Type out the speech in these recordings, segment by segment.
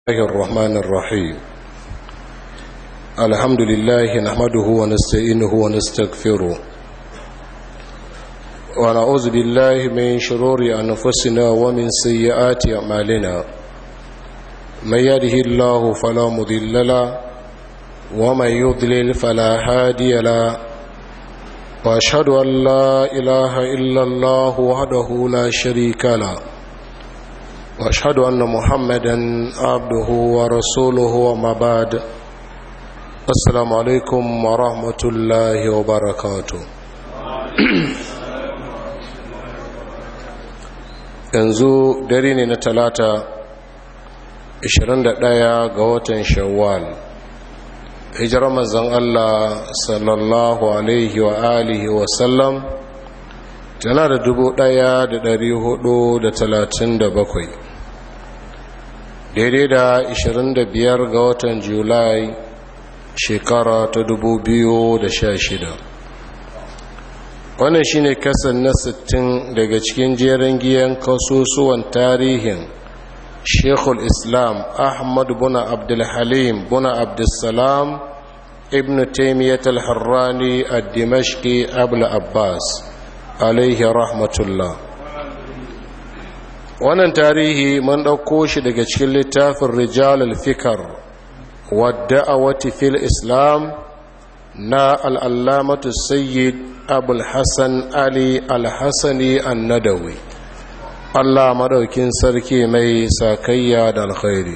الله الرحمن الرحيم الحمد لله نحمده ونستعينه ونستغفره ونعوذ بالله من شرور أنفسنا ومن سيئات أعمالنا من يده الله فلا مضل له ومن يضلل فلا هادي له واشهد ان لا اله الا الله وحده لا شريك له واشهد ان محمدا عبده ورسوله وما بعد السلام عليكم ورحمه الله وبركاته yanzu dare ne na talata 21 ga watan shawwal hijirar mazan Allah sallallahu alaihi wa alihi wa sallam tana da dubu ɗaya da dari hudu da talatin da bakwai daidai da ishirin da biyar ga watan julai shekara ta dubu biyu da sha shida wannan shine kasan na sittin daga cikin jerin giyan kasusuwan tarihin shekul islam ahmad buna abdulhalim buna abdulsalam ibn taimiyyat al-harrani a dimashki abul abbas alaihi rahmatullah wannan tarihi mun ɗauko shi daga cikin littafin rijal al-fikar wadda a wati fil islam na al'allamatu sayyid abul hassan ali al-hassani annadawi Allah madaukin sarki mai sakayya da alkhairi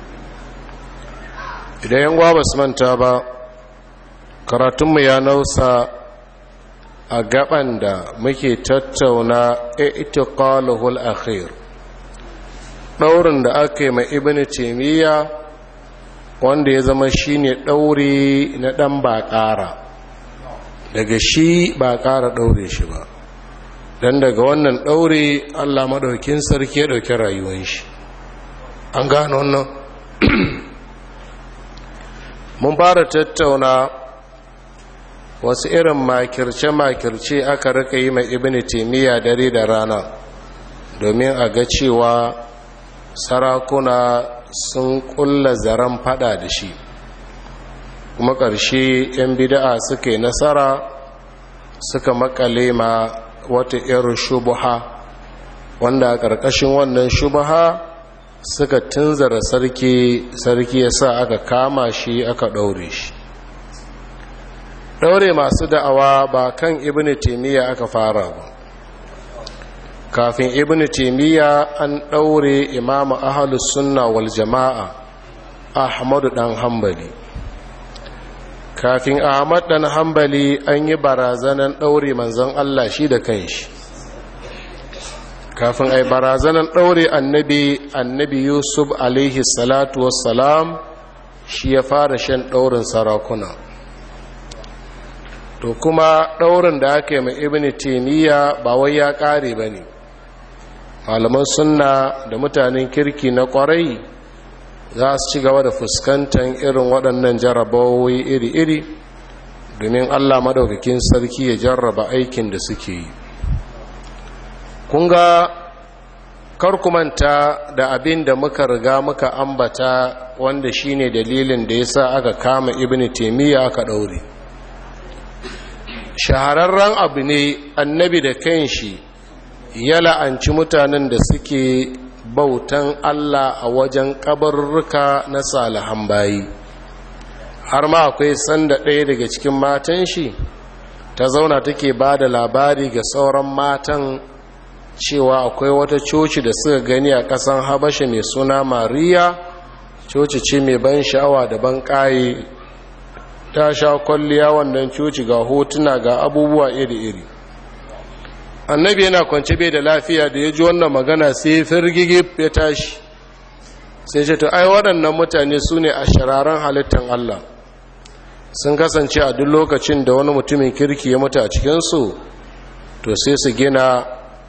idan yan gwa basu manta ba karatunmu ya nausa a gaban da muke tattauna itiqaluhul akhir daurin da aka yi mai ibnu taymiya wanda ya zama shine dauri na dan ba ƙara daga shi ba ƙara daure shi ba don daga wannan ɗaure allah maɗaukin sarki ya ɗauki rayuwan shi an gano wannan mun fara tattauna wasu irin makirce-makirce aka rika yi mai ibini taimiyya dare da rana domin a ga cewa sarakuna sun ƙulla zaren fada da shi kuma ƙarshe 'yan bida'a suka yi nasara suka makale ma wata irin shubuha wanda a ƙarƙashin wannan shubuha suka tunzara sarki sarki ya sa aka kama shi aka ɗaure shi ɗaure masu da'awa ba kan ibn taimiyya aka fara ba kafin ibn taimiyya an ɗaure imamu ahalus sunna wal jama'a ahmadu ɗan hambali kafin ahmad dan hambali an yi barazanan ɗaure manzon Allah shi da kanshi kafin ai barazanan ɗaure annabi annabi yusuf alaihi salatu wassalam shi ya fara shan ɗaurin sarakuna to kuma ɗaurin da aka yi mai ibn taimiyya ba wai ya ƙare ba ne malaman sunna da mutanen kirki na ƙwarai za su ci gaba da fuskantar irin waɗannan jarabawoyi iri-iri domin allah madaukakin sarki ya jarraba aikin da suke yi kunga karkumanta da abin da muka riga muka ambata wanda shine dalilin da ya sa aka kama ibn taimiyya aka ɗaure shahararren abu ne annabi da kanshi ya la'anci mutanen da suke bautan Allah a wajen kabarruka na salihan bayi har ma akwai sanda ɗaya daga cikin matan shi ta zauna take ba da labari ga sauran matan cewa akwai wata coci da suka gani a ƙasan habasha mai suna mariya coci ce mai ban sha'awa da ban ƙaye ta sha kwalliya wannan coci ga hotuna ga abubuwa iri-iri annabi yana kwance bai da lafiya da ya ji wannan magana sai firgigi ya tashi sai ce to ai waɗannan mutane su ne a shiraren halittar Allah sun kasance a duk lokacin da wani mutumin kirki ya mutu a cikinsu to sai su gina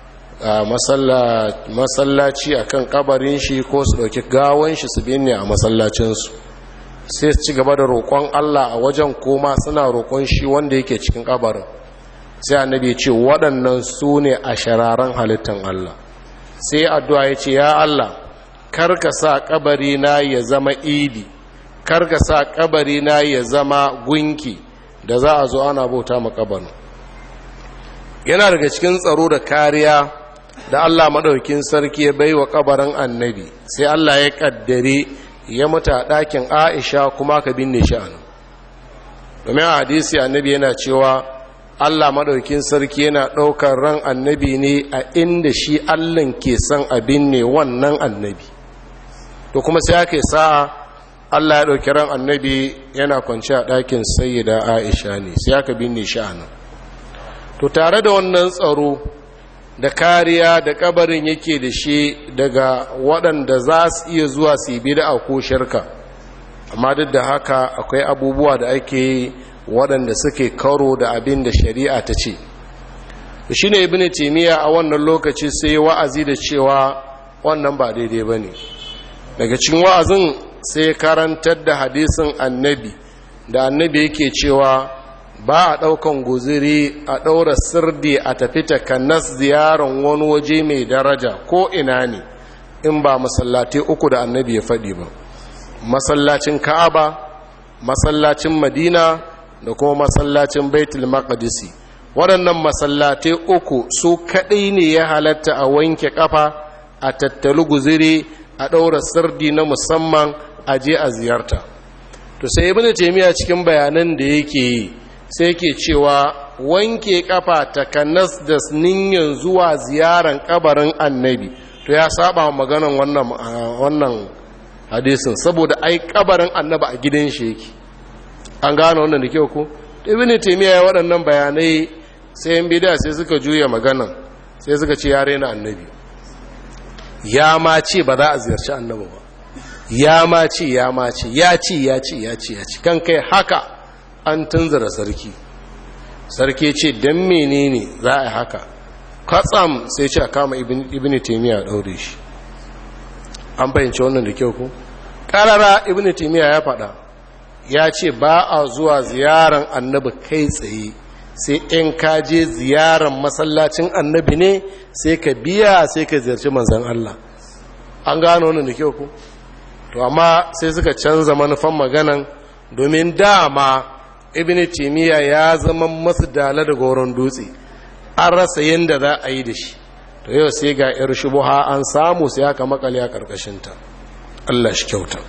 masallaci a kan kabarin shi ko su ɗauki gawon shi su binne a masallacinsu sai su ci gaba da roƙon Allah a wajen koma suna roƙon shi wanda yake cikin kabarin sai annabi ce waɗannan su ne a shararen halittar Allah sai addu'a ya ce ya Allah karka sa kabari na ya zama idi karka sa kabari na ya zama gunki da za a zo ana bauta ma kabarin yana daga cikin tsaro da kariya da Allah madaukin sarki ya bai wa kabarin annabi sai Allah ya kaddare ya mutu a ɗakin Aisha kuma ka binne shi a domin a hadisi annabi yana cewa Allah madaukin sarki yana ɗaukar ran annabi ne a inda shi Allah ke son abin ne wannan annabi to kuma sai ake sa'a Allah ya ɗauki ran annabi yana kwanci a ɗakin sayyida Aisha ne sai aka binne shi a nan to tare da wannan tsaro da kariya da kabarin yake da shi daga waɗanda za su iya zuwa su yi bida ko shirka amma duk da haka akwai abubuwa da ake yi waɗanda suke karo da abin da shari'a ta ce shi ne ibini timiya a wannan lokaci sai wa'azi da cewa wannan ba daidai ba ne daga cikin wa'azin sai karantar da hadisin annabi da annabi yake cewa ba a ɗaukan guziri a ɗaura sirdi a tafi takanas ziyarar wani waje mai daraja ko ina ne in ba masallatai uku da annabi ya faɗi ba masallacin ka'aba masallacin madina da kuma masallacin baitul maqdisi waɗannan masallatai uku su kaɗai ne ya halatta a wanke ƙafa a tattalu guziri a ɗaura sirdi na musamman a je a ziyarta to sai ibnu taymiya cikin bayanan da yake yi sai ke cewa wanke kafa takanas da ninyan zuwa ziyaran kabarin annabi to ya saba maganan wannan wannan hadisin saboda ai kabarin annabi a gidan shi yake an gane wannan da kyau ko ibnu taymiya ya waɗannan bayanai sai yan bid'a sai suka juya maganan sai suka ce ya rena annabi ya ma ce ba za a ziyarci annabi ba ya ma ce ya ma ce ya ce ya ce ya ce ya ce kan kai haka an tunzura sarki sarki ce don menene za a yi haka katsam sai ce a kama ibn taimiyya a ɗaure shi an fahimci wannan da kyau ku ƙarara ibn taimiyya ya faɗa ya ce ba a zuwa ziyaran annabi kai tsaye sai in ka je ziyaran masallacin annabi ne sai ka biya sai ka ziyarci manzan Allah an gano wannan da kyau ku to amma sai suka canza manufan maganan domin dama ibn timiya ya zama masu dala da goron dutse an rasa yadda za a yi da shi to yau sai ga yar shubuha an samu sai aka makale a karkashinta Allah shi kyauta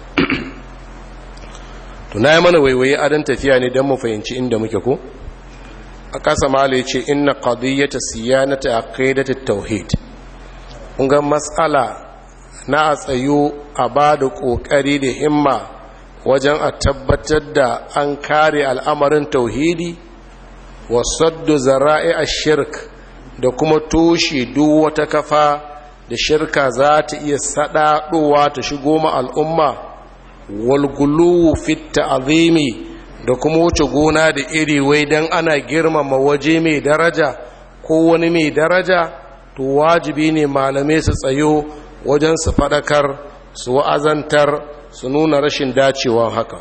to na yi mana waiwaye adon tafiya ne don mu fahimci inda muke ko a kasa mala ya ce inna qadiyyata siyanata aqidati tauhid kun ga matsala na a tsayo a ba da ƙoƙari da himma wajen a tabbatar da an kare al'amarin tauhidi wasaddu zara'i a shirk da kuma toshe duk wata kafa da shirka za ta iya saɗaɗowa ta shigo ma al'umma walgulu fitta azimi da kuma wuce gona da iri wai don ana girmama waje mai daraja ko wani mai daraja to wajibi ne malamai su tsayo wajen su faɗakar su wa'azantar su nuna rashin dacewa haka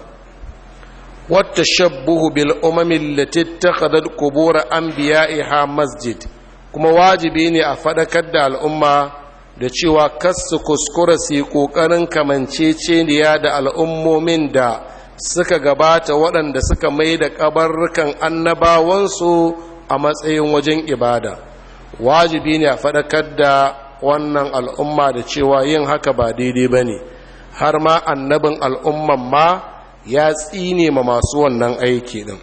wata shabbuhu bil umamin latittakadat kubura an biya'iha masjid kuma wajibi ne a faɗakar da al'umma da cewa kasu kuskura su yi ƙoƙarin kamanceceniya da al'ummomin da suka gabata waɗanda suka mai da ƙabarrukan annabawansu a matsayin wajen ibada wajibi ne a faɗakar da wannan al'umma da cewa yin haka ba daidai ba ne har ma annabin al'umman ma ya tsine ma masu wannan aiki ɗin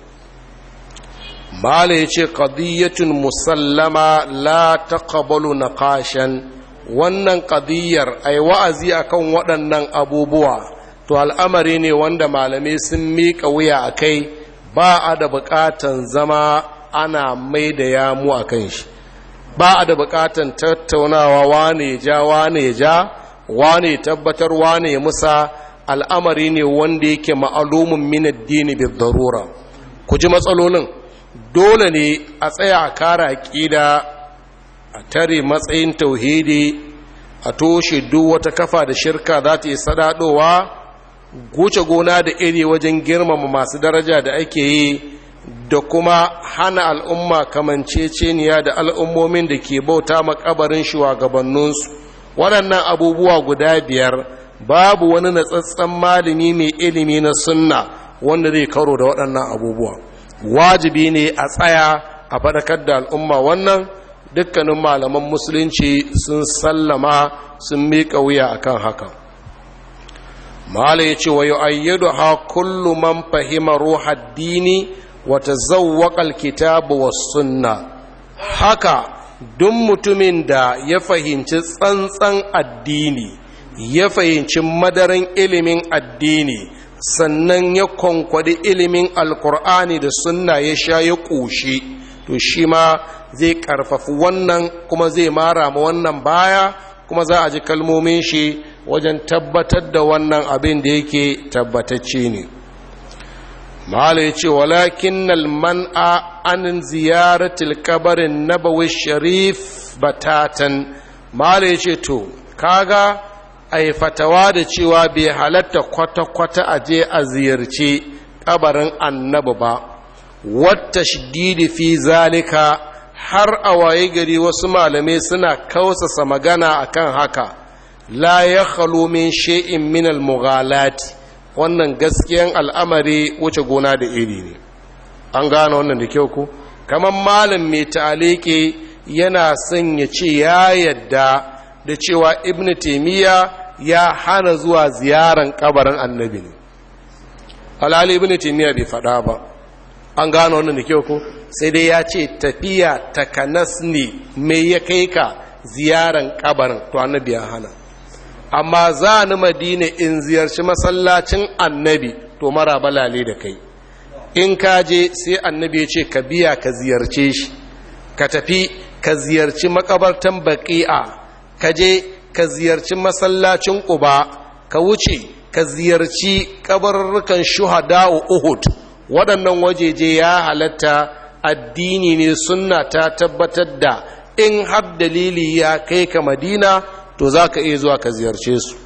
mala ya ce ƙadiyyatun musallama la taqabalu na kashen wannan ƙadiyyar ai wa'azi akan waɗannan abubuwa to al'amari ne wanda malamai sun miƙa wuya a kai ba a da buƙatan zama ana mai da yamu a kan shi ba a da buƙatan tattaunawa wane ya ja wane ya ja wane tabbatar wane ya musa al'amari ne wanda yake ma'alumin min addini bi darura ku ji matsalolin dole ne a tsaya a kara aƙida a tare matsayin tauhidi a toshe duk wata kafa da shirka za ta yi sadadowa guce gona da iri wajen girmama masu daraja da ake yi da kuma hana al'umma kamanceceniya da al'ummomin da ke bauta makabarin shugabanninsu waɗannan abubuwa guda biyar babu wani natsatsen malami mai ilimi na sunna wanda zai karo da waɗannan abubuwa wajibi ne a tsaya a faɗakar da al'umma wannan dukkanin malaman musulunci sun sallama sun miƙa wuya akan haka mala ya ce wa yu'ayyadu ha kullu man fahima ruhad dini wa tazawwaqa alkitab was sunna haka duk mutumin da ya fahimci tsantsan addini ya fahimci madaran ilimin addini sannan ya kwankwadi ilimin alkur'ani da sunna ya sha ya ƙoshi to shi ma zai ƙarfafi wannan kuma zai mara ma wannan baya kuma za a ji kalmomin shi wajen tabbatar da wannan abin da yake tabbatacce ne mahala ya ce walakin man'a an ziyaratil kabarin nabawi sharif batatan mahala ya ce to kaga a fatawa da cewa bai halatta kwata-kwata a je a ziyarci kabarin annabi ba wata shididi fi zalika har a waye gari wasu malamai suna kausasa magana akan haka la ya khalo min she'in min al-mughalati wannan gaskiyan al'amari wuce gona da iri ne an gane wannan da kyau ku kamar malam mai ta'alike yana son ya ce ya yadda da cewa ibn taimiyya ya hana zuwa ziyaran kabarin annabi ne alhali ibn taimiyya bai faɗa ba an gane wannan da kyau ku sai dai ya ce tafiya takanas ne mai ya kai ka ziyaran kabarin to annabi ya hana amma za ni madina in ziyarci masallacin annabi to mara balale da kai in ka je sai annabi ya ce ka biya ka ziyarce shi ka tafi ka ziyarci makabartan baqi'a ka je ka ziyarci masallacin quba ka wuce ka ziyarci kabarurrukan shuhada'u uhud waɗannan wajeje ya halatta addini ne sunna ta tabbatar da in har dalili ya kai ka madina to za ka iya zuwa ka ziyarce su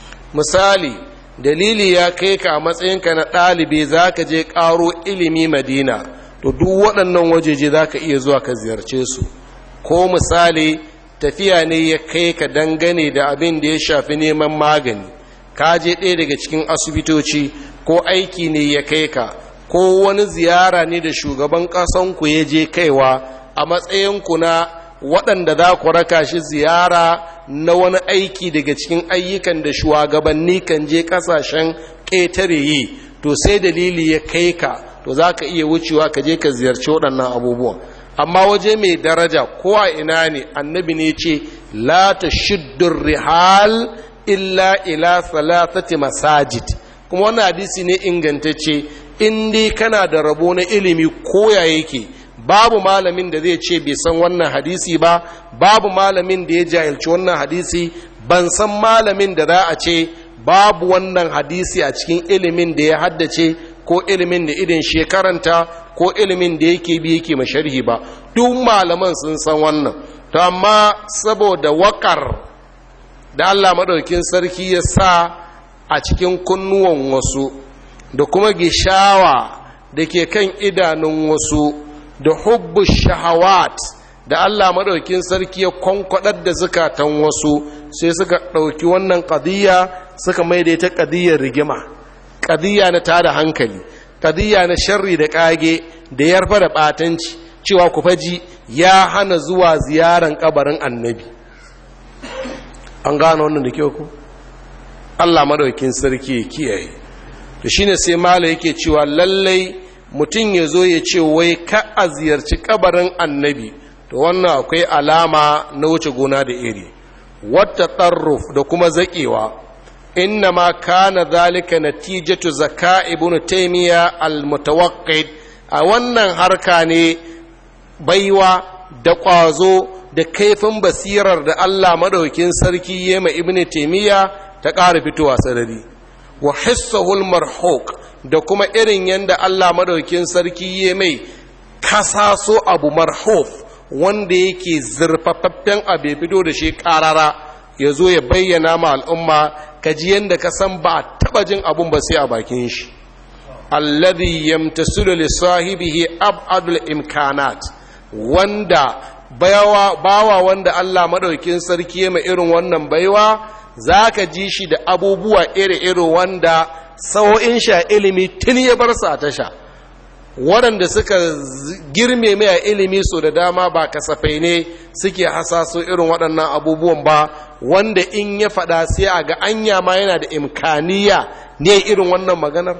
misali dalili ya kai ka a matsayinka na ɗalibi za ka je ƙaro ilimi madina to duk waɗannan wajeje za ka iya zuwa ka ziyarce su ko misali tafiya ne ya kai ka dangane da abin da ya shafi neman magani ka je ɗaya daga cikin asibitoci ko aiki ne ya kai ka ko wani ziyara ne da shugaban ƙasanku ya je kaiwa a matsayinku na waɗanda za ku raka shi ziyara na wani aiki daga cikin ayyukan da shugabanni kan je ƙasashen ƙetare yi to sai dalili ya kai ka to za ka iya wucewa ka je ka ziyarci waɗannan abubuwan amma waje mai daraja ko a ina ne annabi ne ce la ta shiddur rihal illa ila salasati masajid kuma wannan hadisi ne ingantacce in dai kana da rabo na ilimi koya yake babu malamin da zai ce bai san wannan hadisi ba babu malamin da ya jahilci wannan hadisi ban san malamin da za a ce babu wannan hadisi a cikin ilimin da ya haddace ko ilimin da idan shekaranta ko ilimin da yake bi yake masharhi ba duk malaman sun san wannan to amma saboda wakar da Allah madaukin sarki ya sa a cikin kunnuwan wasu da kuma gishawa da ke kan idanun wasu da hubbu shahawat da Allah maɗaukin sarki ya kwankwadar da zukatan wasu sai suka ɗauki wannan ƙadiyya suka mai da ita ƙadiyyar rigima ƙadiyya na tada hankali ƙadiyya na sharri da ƙage da yarfa da ɓatanci cewa ku faji ya hana zuwa ziyaran ƙabarin annabi an gano wannan da kyau ku Allah maɗaukin sarki ya kiyaye to shine sai mala yake cewa lallai mutum ya zo ya ce wai ka a ziyarci kabarin annabi to wannan akwai alama na wuce gona da iri wata tsarruf da kuma zaƙewa inna ma kana zalika natijatu zaka ibn taymiya al-mutawaqqid a wannan harka ne baiwa da ƙwazo da kaifin basirar da Allah madaukin sarki yema ibn taymiya ta ƙara fitowa sarari wa hissahul marhuk da kuma irin yadda Allah madaukin sarki ya mai kasaso abu marhuf wanda yake zurfafaffen abu ya fito da shi karara ya zo ya bayyana ma al'umma kaji yadda ka san ba a taba jin abun ba sai a bakin shi alladhi yamtasilu li sahibihi abadul imkanat wanda bayawa bawa wanda Allah madaukin sarki ya mai irin wannan baiwa zaka ji shi da abubuwa iri-iri wanda sa'o'in sha ilimi tun ya bar sa tasha waɗanda suka girme mai a ilimi so da dama ba kasafai ne suke hasaso irin waɗannan abubuwan ba wanda in ya faɗa sai a ga anya ma yana da imkaniya ne irin wannan maganar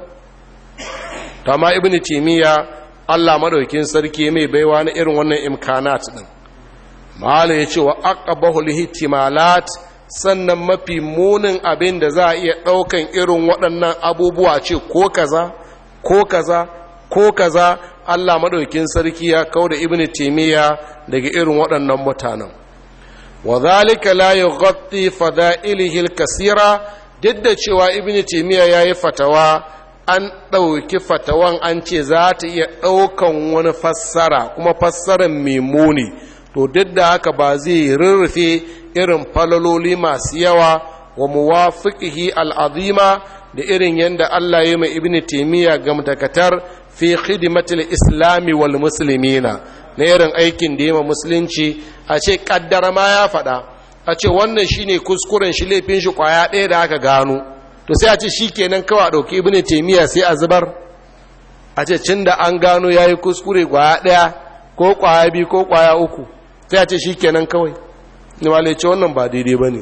amma ibn timiya Allah madaukin sarki mai baiwa na irin wannan imkanat din mala ya ce wa aqabahu lihtimalat sannan mafi munin abin da za a iya ɗaukan irin waɗannan abubuwa ce ko kaza ko kaza ko kaza Allah madaukin sarki ya kau da ibn timiya daga irin waɗannan mutanen wa zalika la yughatti fada'ilihi al-kasira duk da cewa ibn timiya yayi fatawa an ɗauki fatawan an ce za ta iya ɗaukan wani fassara kuma fassarar mai muni to duk da haka ba zai rurrufe irin falaloli masu yawa wa muwafiqihi al'azima da irin yadda Allah ya mai ibn taimiyya gamtakatar fi khidmatil islami wal muslimina na irin aikin da ya musulunci a ce kaddara ma ya faɗa a ce wannan shine kuskuren shi laifin shi kwaya ɗaya da aka gano to sai a ce shi kenan kawai a ɗauki ibn taimiyya sai a zubar a ce cin da an gano ya yi kuskure kwaya ɗaya ko kwaya biyu ko kwaya uku sai a ce shi kenan kawai ni ma ce wannan ba daidai ba ne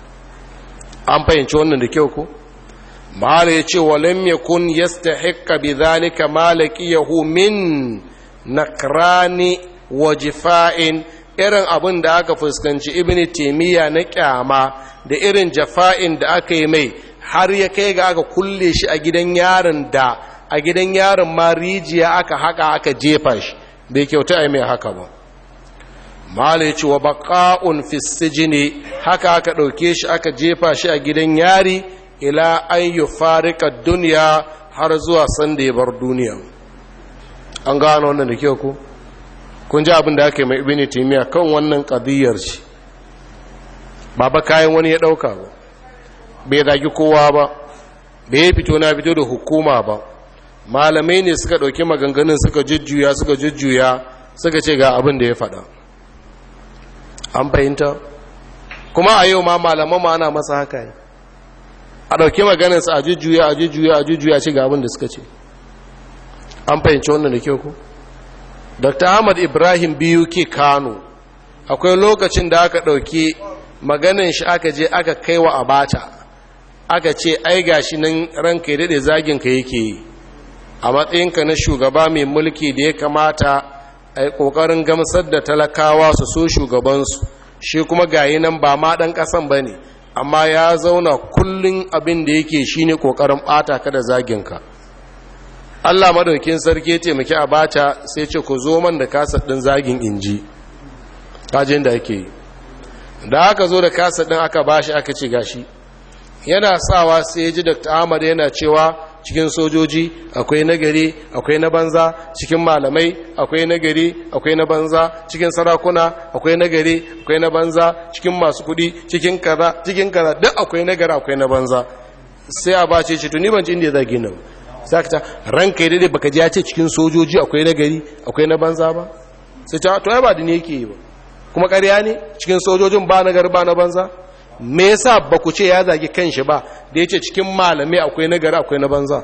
an fahimci wannan da kyau ko mala ya ce walam yakun yastahiqqa bi dhalika malakiyahu min nakrani wa jifa'in irin abin da aka fuskanci ibn taimiyya na kyama da irin jafa'in da aka yi mai har ya kai ga aka kulle shi a gidan yaron da a gidan yaron ma rijiya aka haka aka jefa shi bai kyauta a mai haka ba mala ya ce wa baƙa'un fisijini haka aka ɗauke shi aka jefa shi a gidan yari ila an yi farika duniya har zuwa sanda ya bar duniya an gano wannan da kyau ku kun ji abin da aka yi mai ibini taimiyya kan wannan ƙadiyyar shi ba ba kayan wani ya ɗauka ba bai zagi kowa ba bai fito na fito da hukuma ba malamai ne suka ɗauki maganganun suka jujjuya suka jujjuya suka ce ga abin da ya faɗa an fahimta kuma a yau ma malaman ma ana masa haka yi a ɗauki maganarsa a jujjuya a jujjuya a jujjuya ce ga abin da suka ce an fahimci wannan da kyau ku dr ahmad ibrahim biyu ke kano akwai lokacin da aka ɗauki maganin shi aka je aka kai wa abata aka ce ai gashi nan ranka ya daɗe zaginka yake yi a matsayinka na shugaba mai mulki da ya kamata a yi ƙoƙarin gamsar da talakawa su so shugabansu shi kuma gayi nan ba ma ɗan ƙasan ba ne amma ya zauna kullum abin da yake shi ne ƙoƙarin ɓata ka da zaginka allah madaukin sarki ya taimaki a bata sai ce ku zo man da kasar ɗin zagin inji kajin da ake yi da aka zo da kasar ɗin aka bashi aka ce gashi yana sawa sai ya ji dr ahmad yana cewa cikin sojoji akwai nagari akwai na banza cikin malamai akwai nagari akwai na banza cikin sarakuna akwai nagari akwai na banza cikin masu kudi cikin kaza cikin kaza duk akwai nagari akwai na banza sai a bace ce tuni ban ci inda ya zagi nan sai ka ta ranka yi daidai baka ji ya ce cikin sojoji akwai nagari akwai na banza ba sai ta to ai ba da ne yake yi ba kuma ƙarya ne cikin sojojin ba nagari ba na banza me yasa ba ku ce ya zagi kanshi ba da ya ce cikin malamai akwai nagari akwai na banza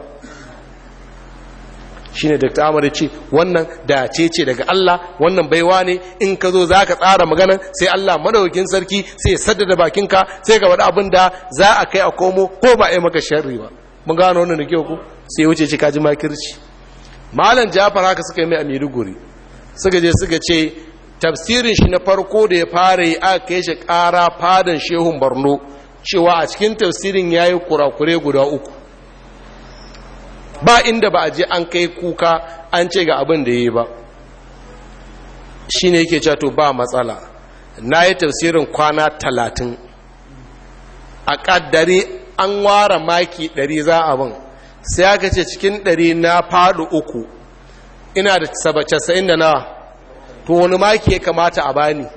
shi ne dr amur ce wannan dace ce daga allah wannan baiwa ne in ka zo za ka tsara maganan sai allah madaukin sarki sai ya saddada bakinka sai ka faɗi abin da za a kai a komo ko ba a yi maka sharri ba mun gano wannan da kyau ku sai wuce ci kaji makirci malam jafar haka suka yi mai a maiduguri suka je suka ce tafsirin shi na farko da ya fara yi aka kai shi ƙara fadan shehun barno cewa a cikin tafsirin ya yi kurakure guda uku ba inda ba a je an kai kuka an ce ga abin da ya yi ba shi ne yake cato ba matsala na yi tafsirin kwana talatin a ƙaddare an ware maki ɗari za abin sai aka ce cikin ɗari na faɗi uku ina da sabacin da nawa to wani maki ya kamata a bani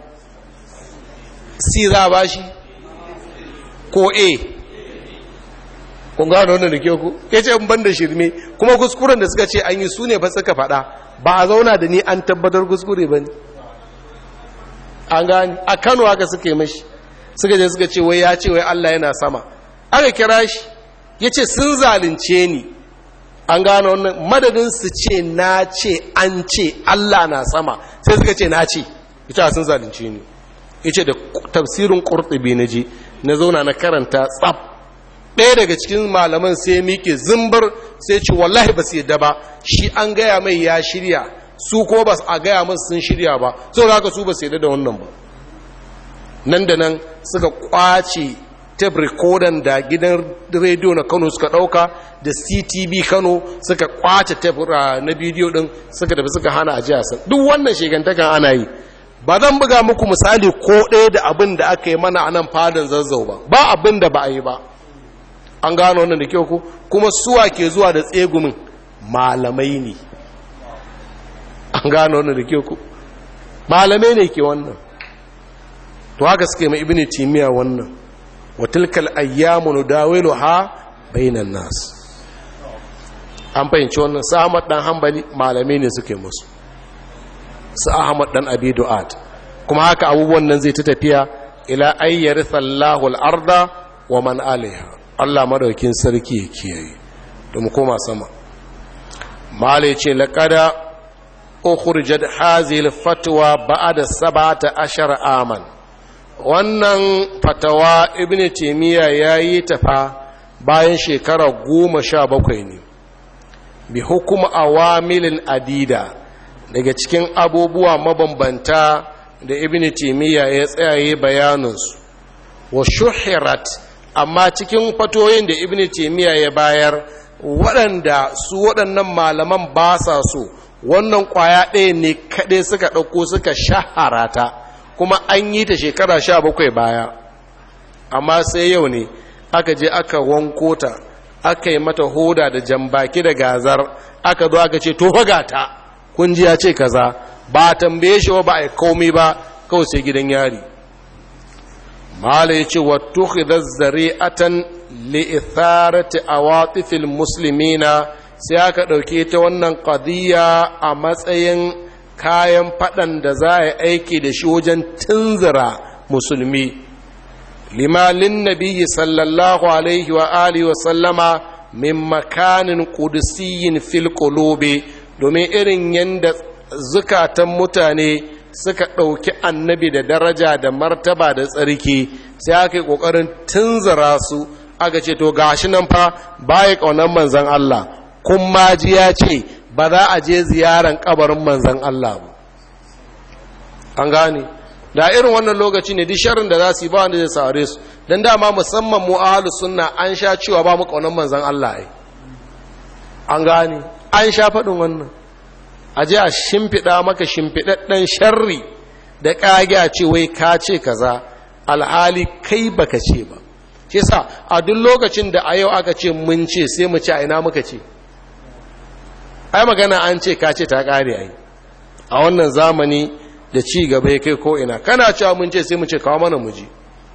c za a bashi ko a kun gano wannan da ke ku ya ce ban da shirme kuma kuskuren da suka ce an yi su ne ba suka faɗa ba a zauna da ni an tabbatar kuskure ba ne an gani a kano haka suka yi mashi suka je suka ce wai ya ce wai allah yana sama aka kira shi ya ce sun zalunce ni an gano wannan madadin su ce na ce an ce allah na sama sai suka ce na ce ita sun zalunce ni ya ce da tafsirin ƙurɗubi na je na zauna na karanta tsab ɗaya daga cikin malaman sai ya miƙe zimbar sai ce wallahi ba su yadda ba shi an gaya mai ya shirya su ko ba a gaya masu sun shirya ba sau da haka su ba su yadda da wannan ba nan da nan suka kwace tape recorder da gidan rediyo na kano suka ɗauka da ctv kano suka kwace tape na bidiyo ɗin suka tafi suka hana a jiya duk wannan shegantakan ana yi ba zan buga muku misali ko ɗaya da abin da aka yi mana a nan fadin zazzau ba ba abin da ba a yi ba an gano wannan da kyau ku kuma suwa ke zuwa da tsegumin malamai ne an gano wannan da kyau ku malamai ne ke wannan to haka suke mai ibini timiya wannan watilkal ayyamu nudawilu ha bainan nas an fahimci wannan su ahmad dan hambali malamai ne suke musu su ahmad dan abi du'at kuma haka abubuwan nan zai ta tafiya ila ayyar sallahu al-arda wa man alaiha Allah madaukin sarki ya kiyaye da mu koma sama malai ce laqada ukhrijat hazil fatwa ba'da sab'ata ashar aman wannan fatawa ibnu taymiya yayi ta fa bayan shekara goma sha bakwai ne bi hukum awamilin adida daga cikin abubuwa mabambanta da ibnu taymiya ya tsayaye bayanansu wa shuhirat amma cikin fatoyin da ibn taymiya ya bayar waɗanda su waɗannan malaman ba sa so wannan ƙwaya ɗaya ne kaɗai suka ɗauko suka shahara ta kuma an yi ta shekara sha bakwai baya amma sai yau ne aka je aka wanko ta aka yi mata hoda da jambaki da gazar aka zo aka ce to ta kun ji ya ce kaza ba tambaye shi ba a komai ba kawai sai gidan yari mala ya ce wattu khidar zari'atan li'itharati awatifil muslimina sai aka ɗauke ta wannan ƙadiyya a matsayin kayan faɗan da za a yi aiki da shi wajen tunzura musulmi limalin nabiyyi sallallahu alaihi wa alihi wa sallama min makanin ƙudusiyin fil qulubi domin irin yadda zukatan mutane suka ɗauki annabi da daraja da martaba da tsarki sai aka yi ƙoƙarin tunzura su aka ce to gashi nan fa baya ƙaunar manzan Allah kun maji ya ce ba za a je ziyaran ƙabarin manzan Allah ba an gane da irin wannan lokaci ne duk sharrin da za su yi ba wanda zai sare su don dama musamman mu ahalus sunna an sha cewa ba mu ƙaunar manzan Allah ai an gane an sha faɗin wannan a ji a shimfiɗa maka shimfiɗaɗɗen sharri da ƙage a ce wai ka ce kaza alhali kai baka ce ba shi sa a duk lokacin da a yau aka ce mun ce sai mu ce a ina muka ce ai magana an ce ka ce ta ƙare ai a wannan zamani da ci gaba ya kai ko ina kana cewa mun ce sai mu ce kawo mana mu ji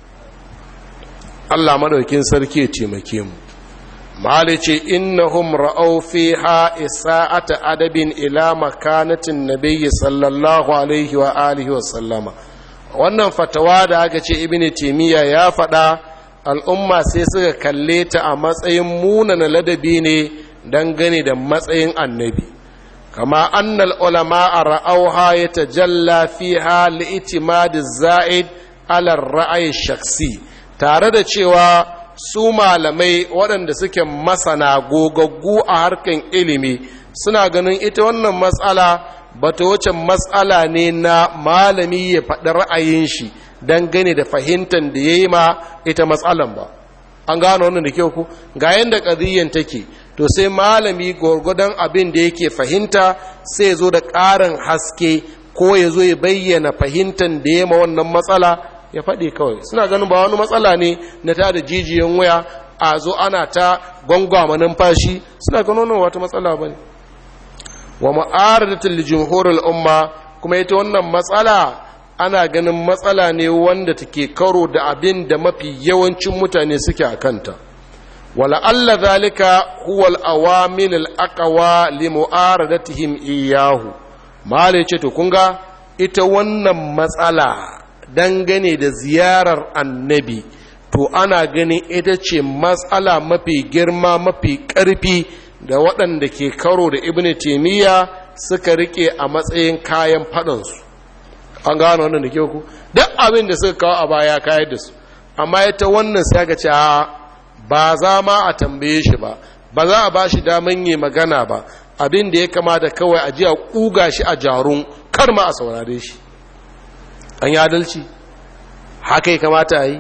Allah madaukin sarki ya taimake mu mali ce innahum ra'au fiha isa'ata adabin ila makanatin nabiyyi sallallahu alaihi wa alihi wa sallama wannan fatawa da aka ce ibnu timiya ya faɗa al'umma sai suka kalle ta a matsayin munana ladabi ne dangane da matsayin annabi kama annal ulama a ra'auha ya tajalla fiha li'itimadi za'id ala ra'ayi shaksi tare da cewa su malamai waɗanda suke masana gogaggu a harkan ilimi suna ganin ita wannan matsala ba ta wuce matsala ne na malami ya faɗi ra'ayin shi don gane da fahimtar da ya yi ma ita matsalan ba an gano wannan da kyau ku ga yadda ƙadiyyan take to sai malami gwargwadon abin da yake fahimta sai zo da ƙarin haske ko ya zo ya bayyana fahimtar da ya ma wannan matsala ya faɗi kawai suna ganin ba wani matsala ne na ta da jijiyan waya a zo ana ta gwangwama numfashi suna ganin wata matsala ba ne wa ma'aradatul jumhurul umma kuma ita wannan matsala ana ganin matsala ne wanda take karo da abin da mafi yawancin mutane suke a kanta wala alla zalika huwa al-awamil al-aqwa li mu'aradatihim iyyahu mala ce to kun ga ita wannan matsala dangane da ziyarar annabi to ana ganin ita ce matsala mafi girma mafi ƙarfi da waɗanda ke karo da ibn taimiyya suka rike a matsayin kayan faɗansu an gano wannan da ke ku duk abin da suka kawo a baya kayar da su amma ita wannan sai aka ce ba za ma a tambaye shi ba ba za a ba shi daman yi magana ba abin da ya kamata kawai a ji a ƙuga shi a jarun kar ma a saurare shi an yi adalci haka ya kamata a yi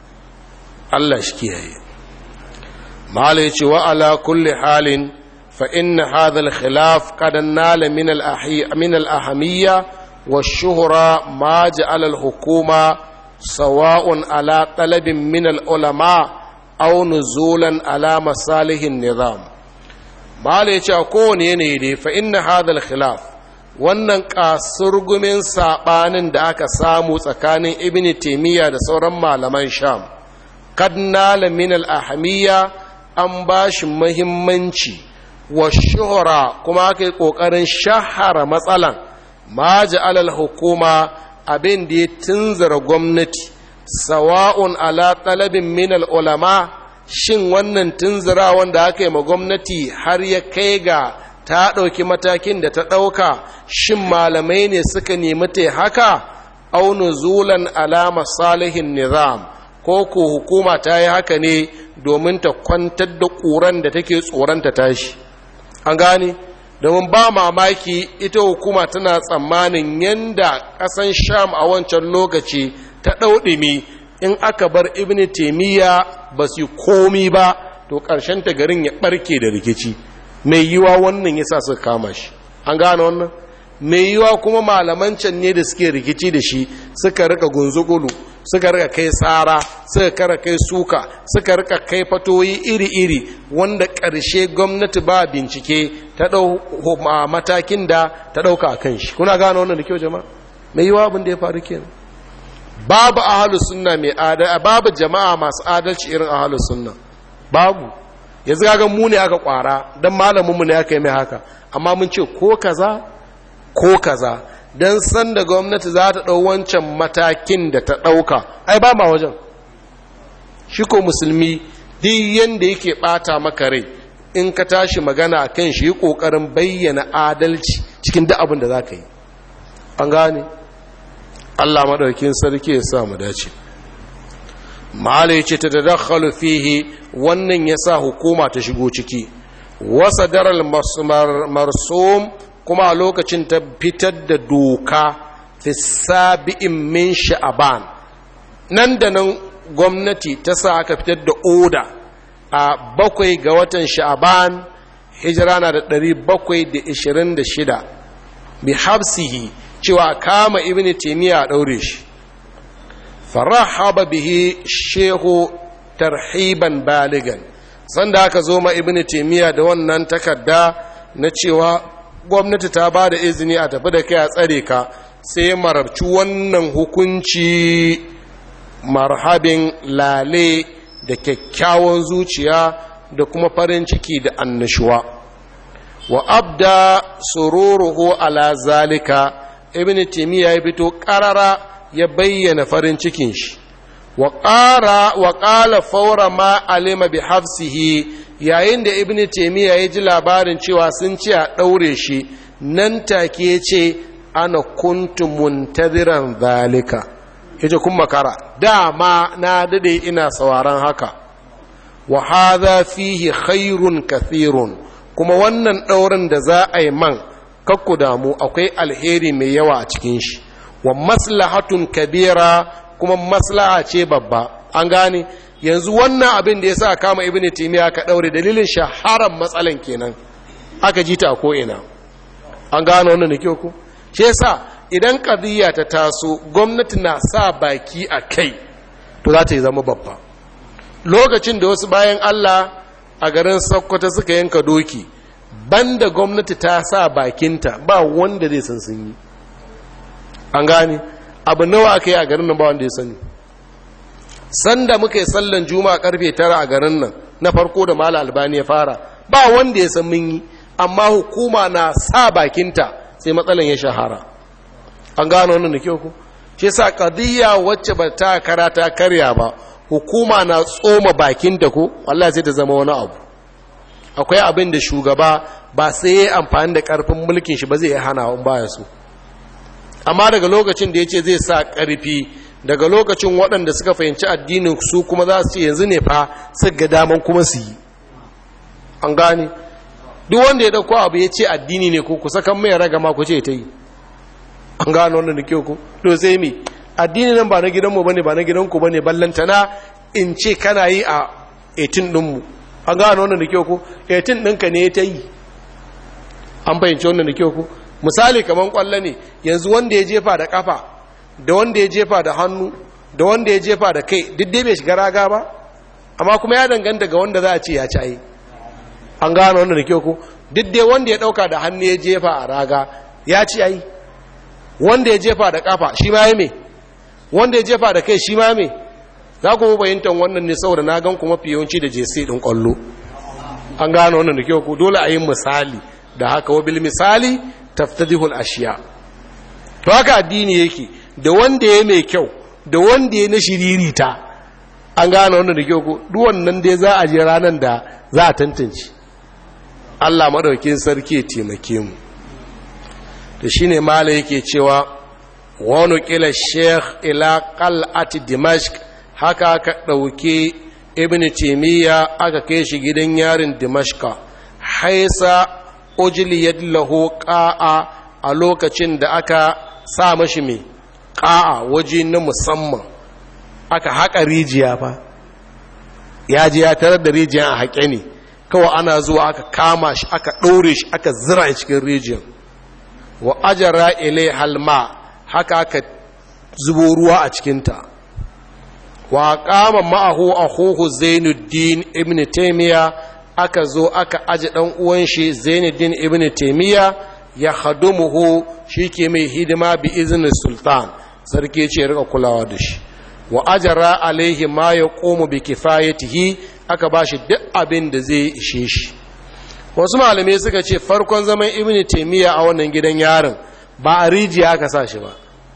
allah shi kiyaye mahala ya ce wa ala kulli halin fa inna hadha al-khilaf qad nala min al-ahamiyya wa shuhra ma ja'ala al-hukuma sawa'un ala talabin min al-ulama aw nuzulan ala masalihin nizam mahala ya ce a kowane yanayi dai fa inna hadha al-khilaf wannan kasurgumin saɓanin da aka samu tsakanin ibn taimiyya da sauran malaman sham kad nala min al-ahamiyya an ba shi muhimmanci wa shuhura kuma aka yi ƙoƙarin shahara matsalan ma alal hukuma abin da ya tunzura gwamnati sawa'un ala talabin min ulama shin wannan tunzura wanda aka yi ma gwamnati har ya kai ga ta ɗauki matakin da ta ɗauka shin malamai ne suka nemi ta haka aunu zulan alama salihin nizam ko ko hukuma ta yi haka ne domin ta kwantar da ƙuran da take tsoronta tashi an gane domin ba mamaki ita hukuma tana tsammanin yanda ƙasan sham a wancan lokaci ta ɗauɗimi in aka bar ibn taimiyya ba su komi ba to ƙarshen ta garin ya ɓarke da rikici mai yiwa wannan yasa suka kama shi an gane wannan mai yiwa kuma malaman can ne da suke rikici da shi suka rika gunzugulu suka rika kai tsara suka kara kai suka suka rika kai fatoyi iri-iri wanda ƙarshe gwamnati ba bincike ta ɗau matakin da ta ɗauka a kan shi kuna gane wannan da kyau jama'a mai yiwa abin da ya faru kenan babu ahalus sunna mai adalci babu jama'a masu adalci irin ahalus sunna babu yanzu ga mu ne aka kwara dan malamin mu ne aka yi mai haka amma mun ce ko kaza ko kaza dan san da gwamnati za ta dau wancan matakin da ta dauka ai ba ma wajen shi ko musulmi duk yanda yake bata maka rai in ka tashi magana kan shi kokarin bayyana adalci cikin duk abin da za ka yi an gane Allah madaukin sarki ya sa mu dace mala yace ta tadakhalu fihi wannan yasa hukuma ta shigo ciki wasa daral marsum kuma a lokacin ta fitar da doka fi sabi'in min sha'aban nan da nan gwamnati ta sa aka fitar da oda a bakwai ga watan sha'aban hijira na da ɗari bakwai da ishirin da shida bi habsihi cewa kama ibn taimiyya a ɗaure shi farahaba bihi shehu tarhiban baligan sanda aka zo ma ibn taimiyya da wannan takarda na cewa gwamnati ta ba da izini a tafi da kai a tsare ka sai marabci wannan hukunci marhabin lale da kyakkyawan zuciya da kuma farin ciki da annashuwa wa abda sururuhu ala zalika ibn timiya ya fito karara ya bayyana farin cikin shi wa ƙara wa ƙala faura ma alima bi hafsihi yayin da ibn timiya ya ji labarin cewa sun ce a ɗaure shi nan take ya ce ana kuntu muntaziran zalika ya ce kun makara dama na dade ina sauraron haka wa hadha fihi khairun kathirun kuma wannan ɗaurin da za a yi man kakku damu akwai alheri mai yawa a cikin shi wa maslahatun kabira kuma maslaha ce babba an gane yanzu wannan abin da ya sa kama ibn timiya ka ɗaure dalilin shaharar matsalan kenan aka ji ta ko'ina an gane wannan da kyau ku shi yasa idan ƙadiyya ta taso gwamnati na sa baki a kai to za ta yi zama babba lokacin da wasu bayan allah a garin sakkwata suka yanka doki banda gwamnati ta sa bakinta ba wanda zai san sun yi an gane abu nawa aka yi a garin nan ba wanda ya sani sanda muka yi sallan juma'a karfe tara a garin nan na farko da mala albani ya fara ba wanda ya san mun yi amma hukuma na sa bakinta sai matsalan ya shahara an gano wannan da kyau ku ce sa ƙadiyya wacce ba ta karata karya ba hukuma na tsoma bakin da ko wallahi sai ta zama wani abu akwai abin da shugaba ba sai ya amfani da ƙarfin mulkin shi ba zai hana in baya so amma daga lokacin da ya ce zai sa ƙarfi daga lokacin waɗanda suka fahimci addinin su kuma za su ce yanzu ne fa su ga daman kuma su yi an gane duk wanda ya ɗauko abu ya ce addini ne ko ku sakan mai ragama ku ce ta yi an gano wannan da kyau ku to sai mi addini nan ba na gidanmu bane ba na gidanku bane ballantana in ce kana yi a 18 ɗinmu an gano wannan da kyau ku 18 ɗinka ne ta yi an fahimci wannan da kyau ku misali kamar kwallo ne yanzu wanda ya jefa da kafa da wanda ya jefa da hannu da wanda ya jefa da kai duk dai bai shiga raga ba amma kuma ya danganta ga wanda za a ce ya ci an gano wannan da kyau ku duk dai wanda ya dauka da hannu ya jefa a raga ya ci ai wanda ya jefa da kafa shi ma ya me wanda ya jefa da kai shi ma me za ku bayyantar wannan ne saboda na gan kuma fiye da jesi din kwallo an gano wannan da kyau ku dole a yi misali da haka wabil misali taftadihul ashiya to haka addini yake da wanda ya mai kyau da wanda ya na shiririta an gane wannan da kyau ko duk wannan dai za a je ranar da za a tantance Allah madaukin sarki ya taimake mu to shine mala yake cewa wani kila sheikh ila qal'at dimashq haka aka dauke ibn taymiya aka kai shi gidan yarin dimashqa haisa ujliyat lahu qa'a a lokacin da aka sa mashi mai ƙa'a waje na musamman aka haƙa rijiya fa ya ji ya tarar da rijiya a haƙe ne kawai ana zuwa aka kama shi aka ɗaure shi aka zira cikin rijiyar wa ajara ilai halma haka aka zubo ruwa a cikinta wa kama ma'ahu a huhu zainuddin ibn taimiyya aka zo aka aji ɗan uwan shi zainuddin ibn taimiyya ya hadumuhu shi ke mai hidima bi izinin sultan sarki ce rika kulawa da shi wa ajara alaihi ma ya komu bi kifayatihi aka ba shi duk abin da zai ishe shi wasu malamai suka ce farkon zaman ibn taimiyya a wannan gidan yarin ba a rijiya aka sa shi ba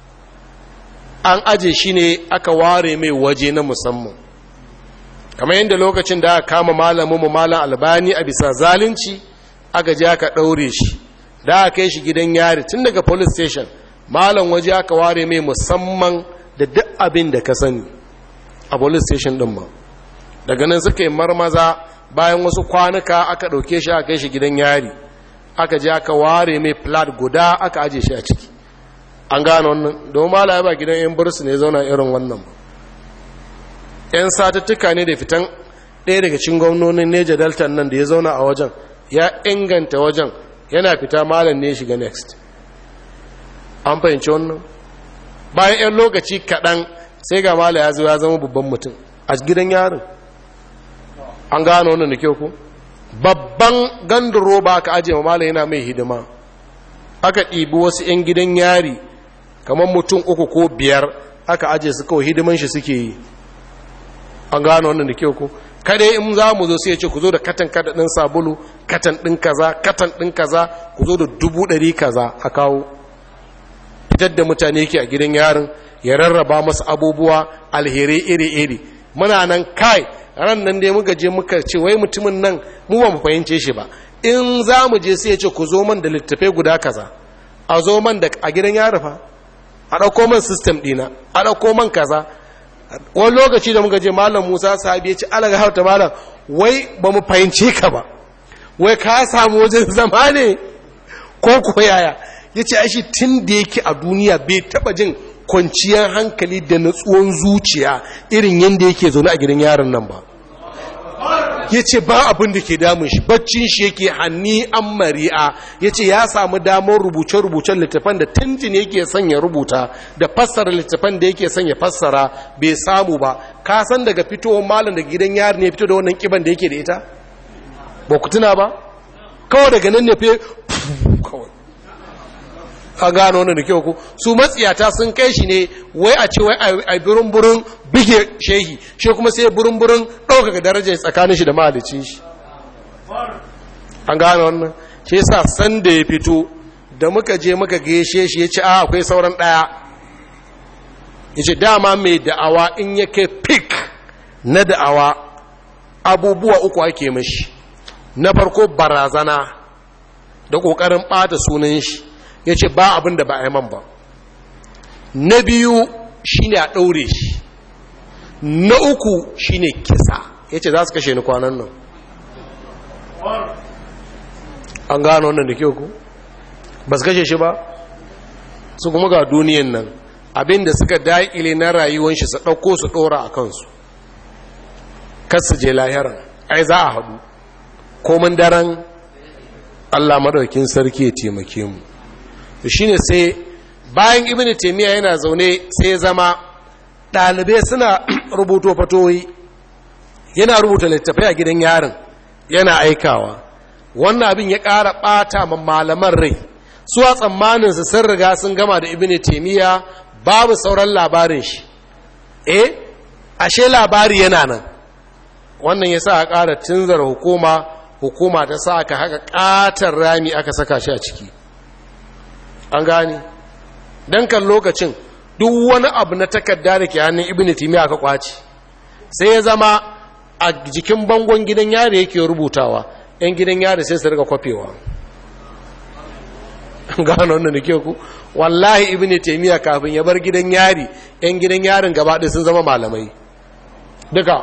an aje shi ne aka ware mai waje na musamman kamar yadda lokacin da aka kama malamin mu malam albani a bisa zalunci aka je aka ɗaure shi da aka kai shi gidan yari tun daga police station malam waje aka ware mai musamman da duk abin da ka sani a police station din ma daga nan suka yi marmaza bayan wasu kwanuka aka ɗauke shi aka kai shi gidan yari aka je aka ware mai plat guda aka aje shi a ciki an gane wannan domin malam ya ba gidan yan bursu ne zauna irin wannan ba yan satuttuka ne da fitan ɗaya daga cikin gwamnonin neja delta nan da ya zauna a wajen ya inganta wajen yana fita malam ne shiga next an fahimci wannan bayan 'yan lokaci kaɗan sai ga mala ya zo ya zama babban mutum a gidan yarin an gano wannan da kyau ku babban gandun roba aka ajiye mala yana mai hidima aka ɗibi wasu 'yan gidan yari kamar mutum uku ko biyar aka ajiye su kawai hidiman shi suke yi an gano wannan da kyau ku kada in za mu zo sai ya ce ku zo da katan kada ɗin sabulu katan ɗin kaza katan ɗin kaza ku zo da dubu ɗari kaza a kawo fitar da mutane ke a gidan yarin ya rarraba masu abubuwa alherai iri-iri muna nan kai ran nan dai muka je muka ce wai mutumin nan mu ba mu fahimce shi ba in za mu je sai ya ce ku zo man da littafai guda kaza a zo man da a gidan yari fa a ɗauko man system ɗina a ɗauko man kaza wani lokaci da muka je malam musa sahabi ya ce alaga hauta malam wai ba mu fahimce ka ba wai ka samu wajen zama ne ko ko yaya ya ce aishi tun da yake a duniya bai taba jin kwanciyar hankali da natsuwan zuciya irin yadda yake zaune a gidan yaron nan ba ya ce ba abin da ke damun shi baccin shi yake hanni an mari'a ya ce ya samu damar rubuce-rubucen littafan da tuntun yake sanya rubuta da fassara littafan da yake sanya fassara bai samu ba ka san daga fitowar malam daga gidan yaron ne fito da wannan kiban da yake da ita ba ku tuna ba kawai daga nan ne fe kawai a gano wannan da kyau ku su matsiyata sun kai shi ne wai a ce wai a burin-burin bige shehi shi kuma sai burin-burin ɗaukaka darajar tsakanin shi da mahalicin shi an gano wannan shi yasa san da ya fito da muka je muka gaishe shi ya ce a akwai sauran ɗaya yace dama mai da'awa in ya kai pik na da'awa abubuwa uku ake mashi na farko barazana da ƙoƙarin ɓata sunan shi ya ce ba abin da ba a yi man ba na biyu shine a ɗaure shi na uku shine kisa ya ce za su kashe ni kwanan nan an gano wannan da kyau ku ba su kashe shi ba su kuma ga duniyan nan abinda suka daƙile na rayuwan shi su ɗauko su ɗora a kansu kasu je lahiran ai za a haɗu komin daren allah maɗaukin sarki ya taimake mu shi ne sai bayan ibn taimiyya yana zaune sai ya zama ɗalibai suna rubuto fatoyi yana rubuta littafai a gidan yarin yana aikawa wannan abin ya ƙara ɓata ma malaman rai su a tsammaninsu sun riga sun gama da ibn taimiyya babu sauran labarin shi eh ashe labari yana nan wannan ya sa a ƙara tunzar hukuma hukuma ta sa aka haka ƙatar rami aka saka shi a ciki an gane don kan lokacin duk wani abu na takarda da ke hannun ibn timi aka kwaci sai ya zama a jikin bangon gidan yari yake rubutawa yan gidan yari sai su riga kwafewa gano wannan da ke ku wallahi ibn taymiya kafin ya bar gidan yari yan gidan yarin gaba ɗaya sun zama malamai duka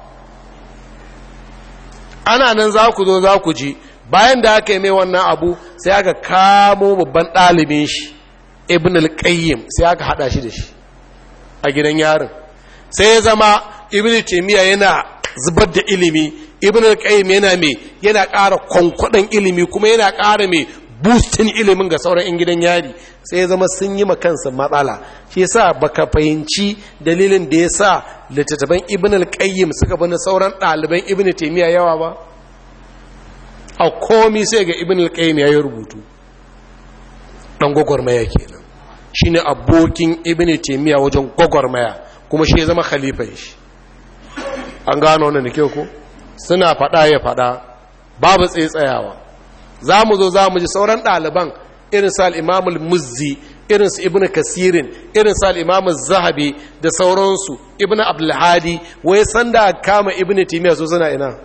ana nan za ku zo za ku ji bayan da aka yi mai wannan abu sai aka kamo babban ɗalibin shi ibn al-qayyim sai aka hada shi da shi a gidan yarin sai ya zama ibn taymiya yana zubar da ilimi ibn al-qayyim yana mai yana ƙara kwankwaɗon ilimi kuma yana ƙara mai boostin ilimin ga sauran 'yan gidan yari sai ya zama sun yi makansa matsala shi yasa baka fahimci dalilin da ya sa littattafan ibn al-qayyim suka bani sauran ɗaliban ibn taymiya yawa ba a komi sai ga ibn al-qayyim ya yi rubutu dan gwagwarmaya kenan shine abokin ibn taymiya wajen gwagwarmaya kuma shi ya zama khalifan shi an gano wannan da ke ko suna fada ya fada babu tsayawa za mu zo za mu ji sauran ɗaliban irin sa al muzzi irin su ibn kasirin irin sa al zahabi da sauransu ibn abdulhadi wai sanda kama ibn taymiya so suna ina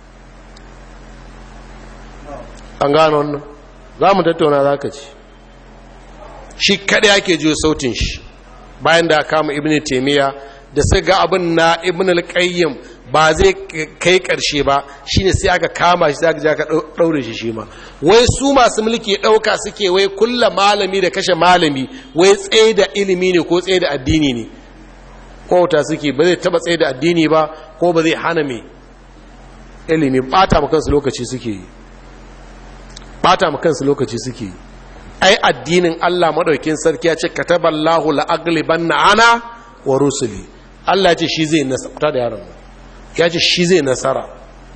an gano wannan za mu tattauna za ka ci shi kada yake jiyo sautin shi bayan da kama ibn taimiyya da sai ga abin na ibn al-qayyim ba zai kai karshe ba shine sai aka kama shi sai aka ja ka daure shi shi ma wai su masu mulki dauka suke wai kulla malami da kashe malami wai tsaye da ilimi ne ko tsaye da addini ne ko ta suke ba zai taba tsaye da addini ba ko ba zai hana mai ilimi bata ma kansu lokaci suke yi bata ma kansu lokaci suke yi ai addinin Allah madaukin sarki ya ce kataballahu la'aglibanna ana wa rusuli Allah ya ce shi zai nasara da yaron ya ce shi zai nasara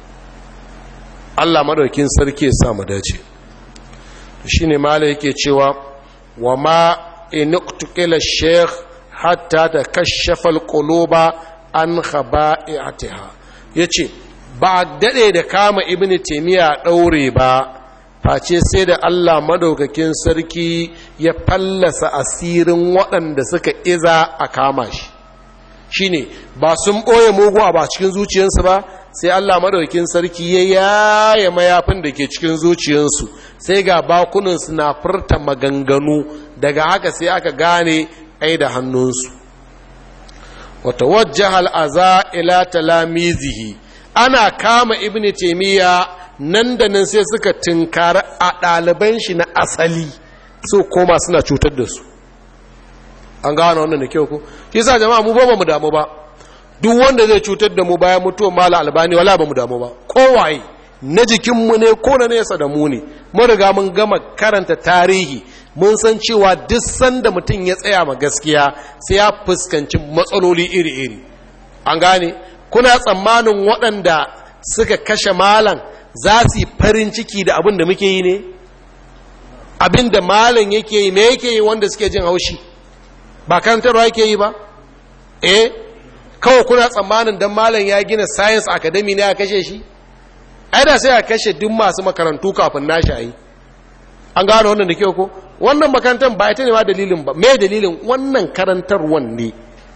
Allah madaukin sarki ya sa mu dace shine malai yake cewa wa ma inuqtila sheikh hatta takashafa alquluba an khaba'iatiha yace ba dade da kama ibnu taymiya daure ba face sai da Allah madaukakin sarki ya fallasa asirin waɗanda suka iza a kama shi shine ba sun ɓoye mugu a ba cikin zuciyarsu ba sai Allah madaukakin sarki ya yaya mayafin da ke cikin zuciyarsu sai ga bakunansu na furta maganganu daga haka sai aka gane ai da hannunsu wata wajjahal aza ila talamizihi ana kama ibnu taymiya nan da nan sai suka tunkari a ɗaliban shi na asali su koma suna cutar da su an gano wannan da kyau ku shi sa jama'a mu ba mu damu ba duk wanda zai cutar da mu bayan mutuwar mala albani wala ba mu damu ba kowaye na jikinmu ne ko na nesa da mu ne mun riga mun gama karanta tarihi mun san cewa duk sanda mutum ya tsaya ma gaskiya sai ya fuskanci matsaloli iri-iri an gane kuna tsammanin waɗanda suka kashe malam za su yi farin ciki da abin da muke yi ne abin da malam yake yi me yake yi wanda suke jin haushi ba karantarwa yake yi ba eh kawai kuna tsammanin don malam ya gina science academy ne ya kashe shi ai da sai a kashe duk masu makarantu kafin nashi a yi an gano wannan da ke ko wannan makarantar ba ita ne ma dalilin ba me dalilin wannan karantarwan ne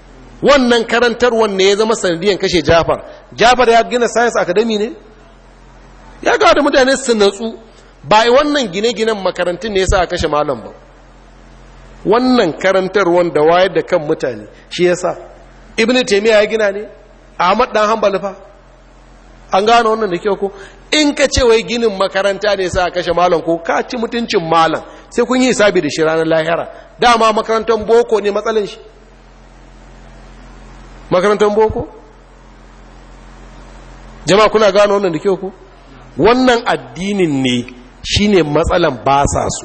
wannan karantarwar ne ya zama sanadiyan kashe jafar jafar ya gina science academy ne ya kawo da mutane su natsu ba wannan gine-ginen makarantun ne ya sa a kashe malam ba wannan karantarwar da wayar da kan mutane shi ya sa ibn taimiyya ya gina ne ahmad dan hanbali fa an gano wannan da kyau ko in ka ce wai ginin makaranta ne sa a kashe malam ko ka ci mutuncin malam sai kun yi hisabi da shi ranar lahira dama makarantar boko ne matsalin shi makarantar boko jama'a kuna gano wannan da kyau ko wannan addinin ne shine matsalan ba sa su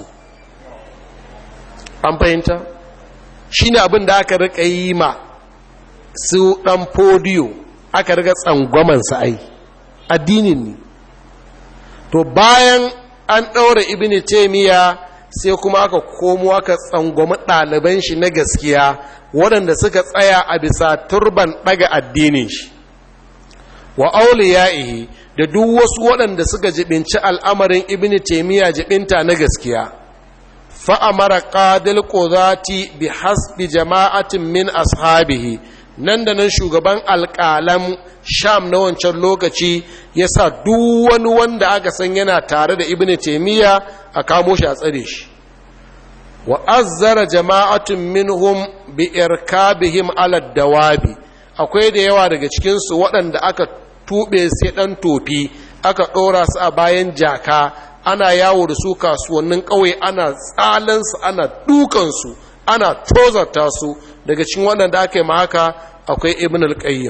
an fahimta shine abin da aka rika yi ma su dan podiyo aka rika tsangwaman sa ai addinin ne to bayan an ɗaura ibn taymiya sai kuma aka komo aka tsangwami ɗaliban shi na gaskiya waɗanda suka tsaya a bisa turban ɗaga addinin shi wa auliya'ihi da duk wasu waɗanda suka jibinci al'amarin ibn taymiya jibinta na gaskiya fa'amara qadil qudati bi hasbi jama'atin min ashabihi nan da nan shugaban alƙalan sham na wancan lokaci ya sa duk wani wanda aka san yana tare da ibn taymiya a kamo shi a tsare shi wa azzara jama'atun minhum bi irkabihim ala dawabi akwai da yawa daga cikinsu waɗanda aka tuɓe sai ɗan tofi aka ɗora su a bayan jaka ana yawo da su kasuwannin ƙauye ana tsalansu ana dukansu ana tozarta su daga cikin waɗanda aka yi ma haka akwai ibn al-qayyim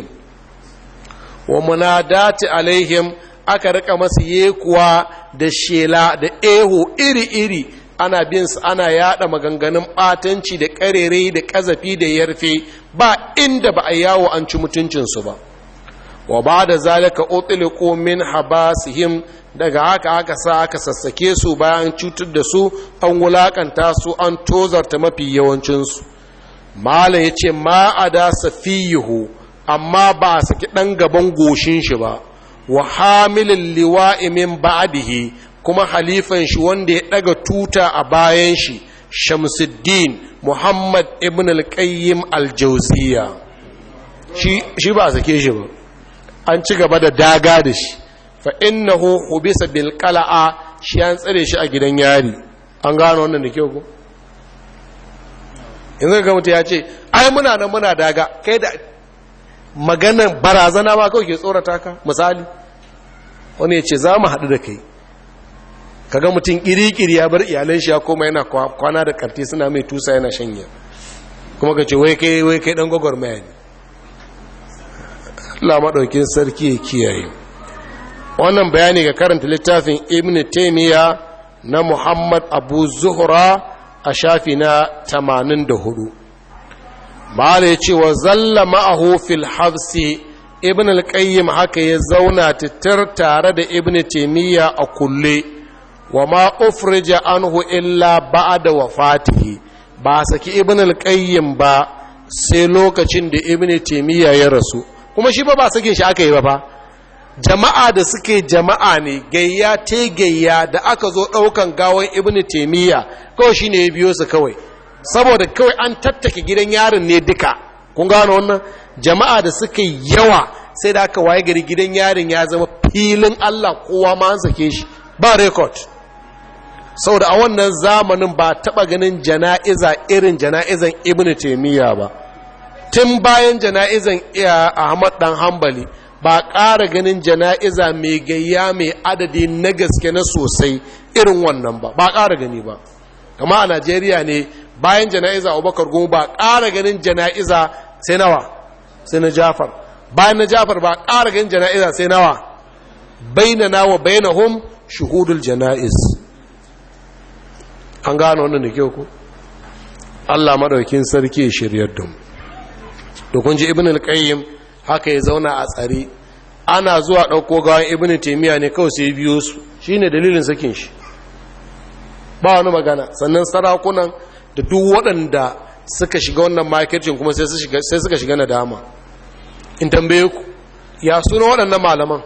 wa munadati alaihim aka rika masu yekuwa da shela da eho iri-iri ana bin su ana yada maganganun batanci da karere da kazafi da yarfe ba inda ba a yawo an ci mutuncinsu ba wa ba da zalika utliqu min habasihim daga haka aka sa aka sassake su bayan cutar da su an wulakanta su an tozarta mafi yawancinsu mala ya ce ma a da safiyihu amma ba a saki ɗan gaban goshin shi ba wa hamilin liwa'i min ba'dihi kuma halifan shi wanda ya ɗaga tuta a bayan shi shamsuddin muhammad ibn al-qayyim al-jawziya shi ba a sake shi ba an ci gaba da daga da shi fa innahu hubisa bil qala'a shi an tsare shi a gidan yari an gano wannan da kyau ko yanzu ga mutum ya ce ai muna nan muna daga kai da maganar barazana ma kawai ke tsorata ka misali wani ya ce za mu haɗu da kai kaga mutum ƙiri-ƙiri ya bar iyalan shi ya koma yana kwana da karti suna mai tusa yana shanya kuma ka ce wai kai wai kai ɗan gwagwarmaya ne Allah maɗaukin sarki ya kiyaye wannan bayani ga karanta littafin ibn taimiyya na muhammad abu zuhra a shafi na 84 ma'ala ya ce wa zalla ma'ahu fil hafsi ibn al-qayyim haka ya zauna titar tare da ibn taimiyya a kulle wa ma ufrija anhu illa ba'da wafatihi ba saki ibn al-qayyim ba sai lokacin da ibn taimiyya ya rasu kuma shi ba ba sake shi aka yi ba fa jama'a da suke jama'a ne gayya te gayya da aka zo ɗaukan gawan ibn taimiyya kawai shi ne ya biyo su kawai saboda kawai an tattake gidan yarin ne duka kun gano wannan jama'a da suke yawa sai da aka waye gari gidan yarin ya zama filin allah kowa ma an sake shi ba rekod saboda a wannan zamanin ba taɓa ganin jana'iza irin jana'izan ibn taimiyya ba tun bayan jana'izan ahmad dan hambali ba ƙara ganin jana'iza mai gayya mai adadi na gaske na sosai irin wannan ba ba ƙara gani ba kama a najeriya ne bayan jana'iza abubakar goma ba ƙara ganin jana'iza sai nawa sai na jafar bayan na jafar ba ƙara ganin jana'iza sai nawa baina nawa baina hum shuhudul jana'iz an gano wannan da kyau ku allah maɗaukin sarki shiryar da mu da kun ji ibn al-qayyim haka ya zauna a tsare ana zuwa ɗauko gawan ibn taimiyya ne kawai sai biyo su shine dalilin sakin shi ba wani magana sannan sarakunan da duk waɗanda suka shiga wannan makircin kuma sai suka shiga nadama in tambaye ku ya suna waɗannan malaman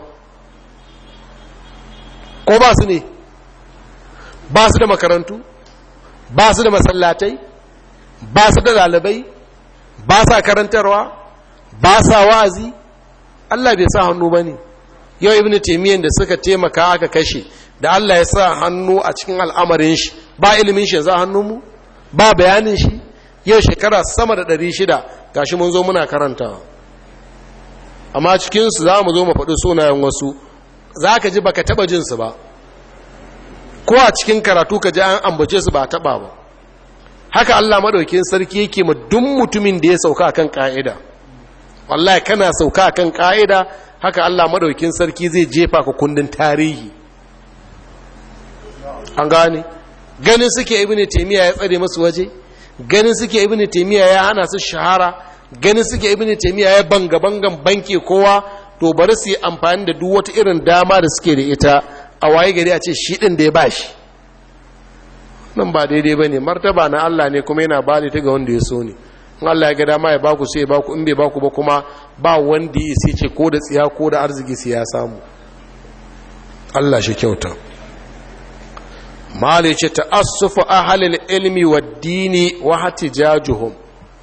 ko ba su ne ba su da makarantu ba su da masallatai ba su da ɗalibai ba sa karantarwa ba sa wa'azi Allah bai sa hannu ba ne yau ibn taimiyyar da suka taimaka aka kashe da Allah ya sa hannu a cikin al'amarin shi ba ilimin shi za hannu mu ba bayanin shi yau shekara sama da ɗari shida gashi mun zo muna karantawa amma cikinsu za mu zo mu faɗi sunayen wasu za ka ji baka taɓa jinsu ba ko a cikin karatu ka ji an ambace su ba taɓa ba haka Allah maɗaukin sarki yake ma duk mutumin da ya sauka akan ƙa'ida wallahi kana sauka akan ƙa'ida haka Allah maɗaukin sarki zai jefa ka kundin tarihi an gane ganin suke ibnu taymiya ya tsare musu waje ganin suke ibnu taymiya ya hana su shahara ganin suke ibnu taymiya ya banga bangan banke kowa to bari su yi amfani da duk wata irin dama da suke da ita a waye gari a ce shi din da ya bashi nan ba daidai bane martaba na Allah ne kuma yana ba ta ga wanda ya so ne in Allah ya ga dama ya baku sai ya baku in bai baku ba kuma ba wanda ya sai ce ko da tsiya ko da arziki sai ya samu Allah shi kyauta mali ce ta'assufu ahalil ilmi wa dini wa hatijajuhum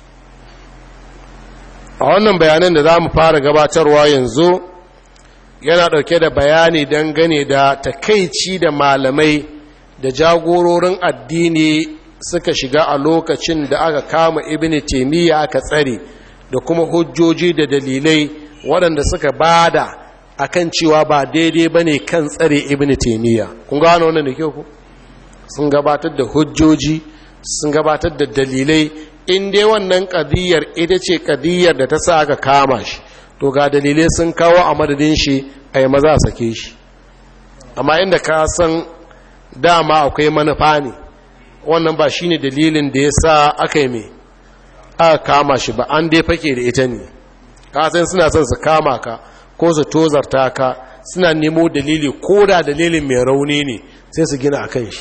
a wannan bayanan da za mu fara gabatarwa yanzu yana ɗauke da bayani dangane da takaici da malamai da jagororin addini suka shiga a lokacin da aka kama ibn taimiyya aka tsare da kuma hujjoji da dalilai waɗanda suka bada akan cewa ba daidai ba ne kan tsare ibn taimiyya kun gano wannan da kyau ku sun gabatar da hujjoji sun gabatar da dalilai in dai wannan kadiyar ita ce kadiyar da ta sa aka kama shi to ga dalilai sun kawo a madadin shi a yi maza a sake shi amma inda ka san dama akwai manufa ne wannan ba shi ne dalilin da ya sa aka yi mai aka kama shi ba an dai fake da ita ne kasan suna son su kama ka ko su tozarta ka suna nemo dalili ko da dalilin mai rauni ne sai su gina a kan shi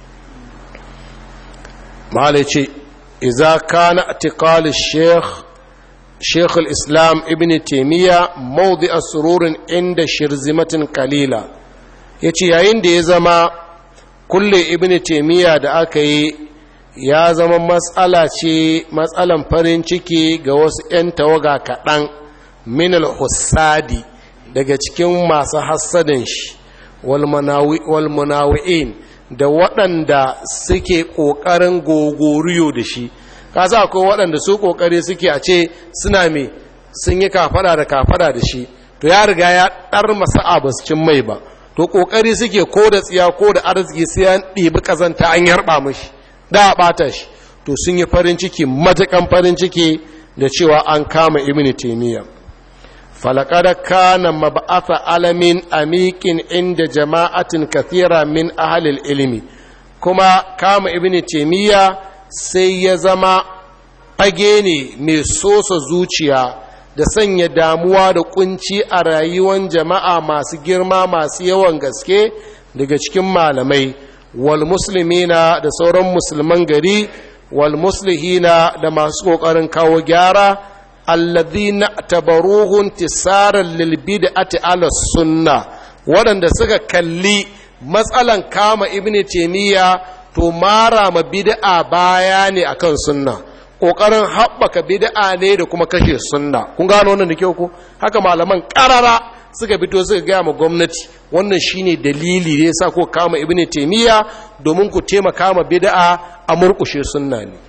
malai ce iza kana atiqal sheikh sheikh al-islam ibn taymiya mawdi' sururin inda shirzimatin qalila yace yayin da ya zama kulle ibn taymiya da aka yi ya zama matsala ce matsalan farin ciki ga wasu 'yan tawaga kaɗan min al-hussadi daga cikin masu hassadin shi wal munawi'in da waɗanda suke ƙoƙarin gogoriyo da shi kasa akwai waɗanda su ƙoƙari suke a ce suna mai sun yi kafada da kafada da shi to ya riga ya ɗar masa abascin mai ba to ƙoƙari suke ko da tsiya ko da arziki sai an ɗibi ƙazanta an yarɓa mashi da a ɓata shi to sun yi farin ciki matakan farin ciki da cewa an kama ibn taimiyya falakada kana mab'atha alamin amikin inda jama'atin kathira min ahalil ilimi kuma kama ibn taimiyya sai ya zama fage ne mai sosa zuciya da sanya damuwa da kunci a rayuwar jama'a masu girma masu yawan gaske daga cikin malamai wal muslimina da sauran musulman gari wal muslihina da masu kokarin kawo gyara alladhina tabaruhun tisaran lil bid'ati ala sunna waɗanda suka kalli matsalan kama ibnu taymiya to mara ma bid'a baya ne akan sunna kokarin haɓaka bid'a ne da kuma kashe sunna kun gano wannan da kyau ko haka malaman ƙarara suka fito suka gaya ma gwamnati wannan shine dalili da yasa ko kama ibnu taymiya domin ku taimaka ma bid'a a murkushe sunna ne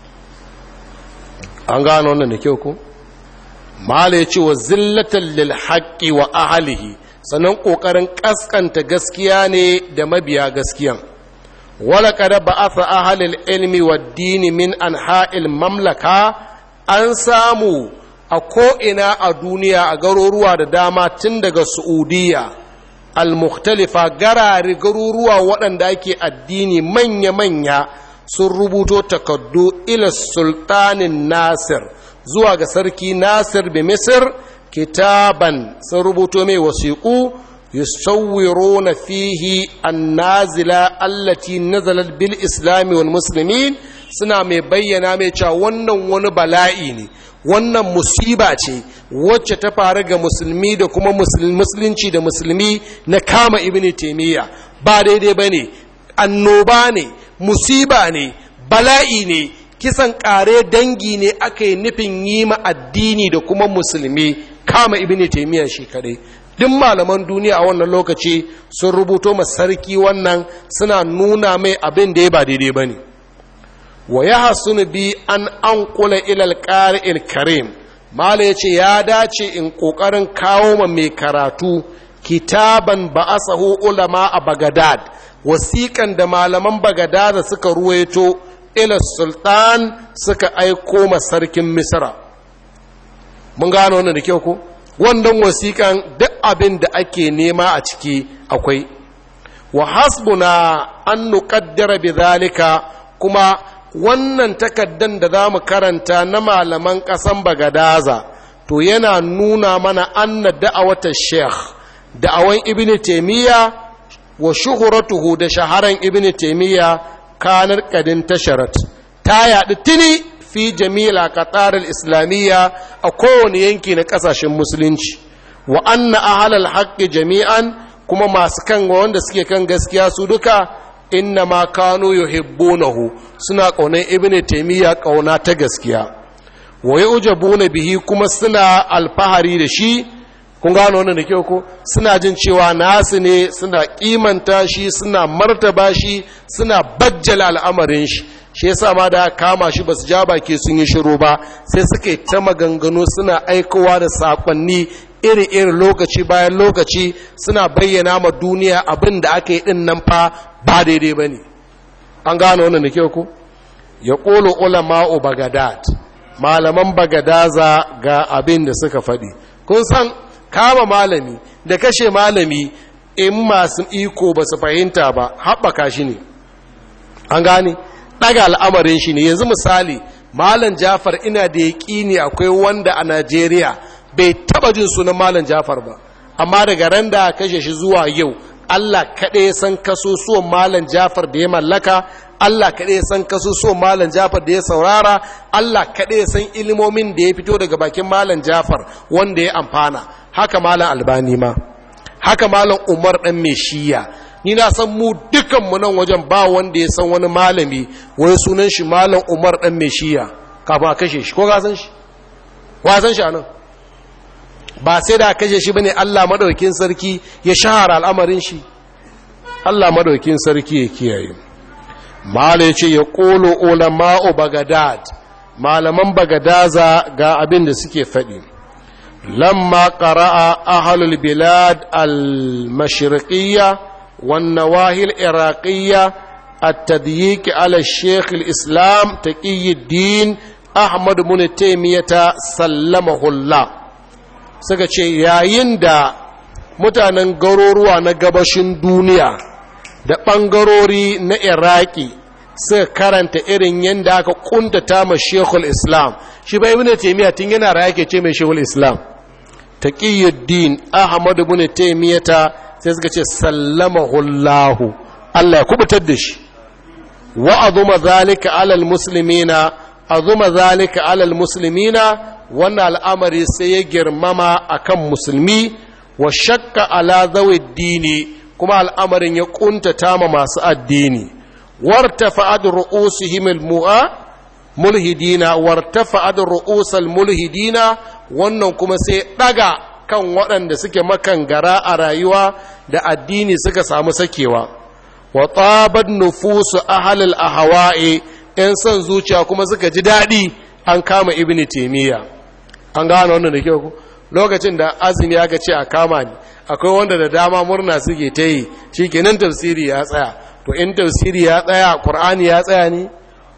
an gano wannan da kyau ko mala yace wa zillatan lil haqqi wa ahlihi sannan kokarin kaskanta gaskiya ne da mabiya gaskiyan wala kada ba'atha ahlul ilmi wad dini min anha'il mamlaka an samu a ko'ina a duniya a garuruwa da dama tun daga Saudiya al-mukhtalifa garari garuruwa waɗanda ake addini manya-manya sun rubuto takardu ila sultanin nasir zuwa ga sarki nasir bi misir kitaban sun rubuto mai wasiƙu yusawwiruna fihi annazila allati nazalat bil islami wal muslimin suna mai bayyana mai cewa wannan wani bala'i ne wannan musiba ce wacce ta faru ga musulmi da kuma musulunci da musulmi na kama ibn taimiyya ba daidai ba ne annoba ne musiba ne bala'i ne kisan ƙare dangi ne aka yi nufin yi ma addini da kuma musulmi kama ibn taimiyya shi kadai duk malaman duniya a wannan lokaci sun rubuto ma sarki wannan suna nuna mai abin da ya ba daidai ba ne wa ya hasunu bi an an kula ilal ƙari'il karim mala ya ce ya dace in ƙoƙarin kawo ma mai karatu kitaban ba'asahu ulama a bagadad wasiƙan da malaman bagadada suka ruwaito ila sultan suka aiko ma sarkin misra mun gano wannan da kyau ko wannan wasiƙan duk abin da ake nema a ciki akwai wa hasbuna an nuqaddara bidhalika kuma wannan takaddan da za mu karanta na malaman ƙasan bagadaza to yana nuna mana anna da'awata sheikh da'awan ibn taimiyya wa shuhuratuhu da shaharan ibn taimiyya kanar kadin tasharat ta yaɗu tuni fi jamila qatar islamiyya a kowane yanki na ƙasashen musulunci wa anna ahlal haqqi jami'an kuma masu kan wanda suke kan gaskiya su duka inna ma kanu yuhibbunahu suna ƙaunar ibn taimiyya ƙauna ta gaskiya wa yujabuna bihi kuma suna alfahari da shi kun gano wannan da kyau ko suna jin cewa nasu ne suna kimanta shi suna martaba shi suna bajjala al'amarin shi shi yasa ma da kama shi basu ja baki sun yi shiru ba sai suka yi ta maganganu suna aikowa da sakonni iri-iri lokaci bayan lokaci suna bayyana ma duniya abin da aka yi din nan fa ba daidai ba ne an gano wannan da kyau ko ya ƙolo ulama'u bagadad malaman bagadaza ga abin da suka faɗi kun san kama malami da kashe malami in masu iko ba su fahimta ba haɓaka shi ne an gane ɗaga al'amarin shi ne yanzu misali malam jafar ina da yaƙini akwai wanda a najeriya bai taɓa jin sunan malam jafar ba amma daga ran da kashe shi zuwa yau allah kaɗai san kasusuwan malam jafar da ya mallaka Allah kaɗai san kasusuwan malam Jafar da ya saurara, Allah kaɗai san ilimomin da ya fito daga bakin malam Jafar wanda ya amfana, haka malam Albani ma, haka malam Umar ɗan mai shiya. Ni na san mu dukanmu nan wajen ba wanda ya san wani malami, wai sunan shi malam Umar ɗan mai shiya, kafin a kashe shi, ko ka san shi? Wa san shi a nan? Ba sai da kashe shi bane Allah madaukin sarki ya shahara al'amarin shi. Allah madaukin sarki ya kiyaye. Mala ce ya ƙolo ulama'u Bagadad, malaman Bagadaza ga abin da suke faɗi. Lamma ƙara'a ahalul bilad al-mashriqiyya wan nawahil iraqiyya at-tadyiq ala Sheikh al-Islam Taqiyuddin Ahmad ibn Taymiyyah sallamahullah. Suka ce yayin da mutanen garuruwa na gabashin duniya da ɓangarori na iraki suka karanta irin yadda aka kuntata ma shekul islam shi bai ibn taimiyya tun yana raya ke ce mai shekul islam taqiyuddin ahmad ibn taimiyya ta sai suka ce sallamahullahu Allah ya kubutar da shi wa azuma zalika alal muslimina azuma zalika alal muslimina wannan al'amari sai ya girmama akan musulmi wa shakka ala zawi dini kuma al'amarin ya ƙuntata ma masu addini wartafa'ad ru'usihim al-mu'a mulhidina wartafa'ad ru'usal mulhidina wannan kuma sai daga kan waɗanda suke makangara a rayuwa da addini suka samu sakewa wa tabat nufusu ahlil ahwa'i in son zuciya kuma suka ji daɗi an kama ibnu taymiya an gano wannan da kyau lokacin da azumi aka ce a kama ni akwai wanda da dama murna suke ta yi shi kenan tafsiri ya tsaya to in tafsiri ya tsaya ƙur'ani ya tsaya ne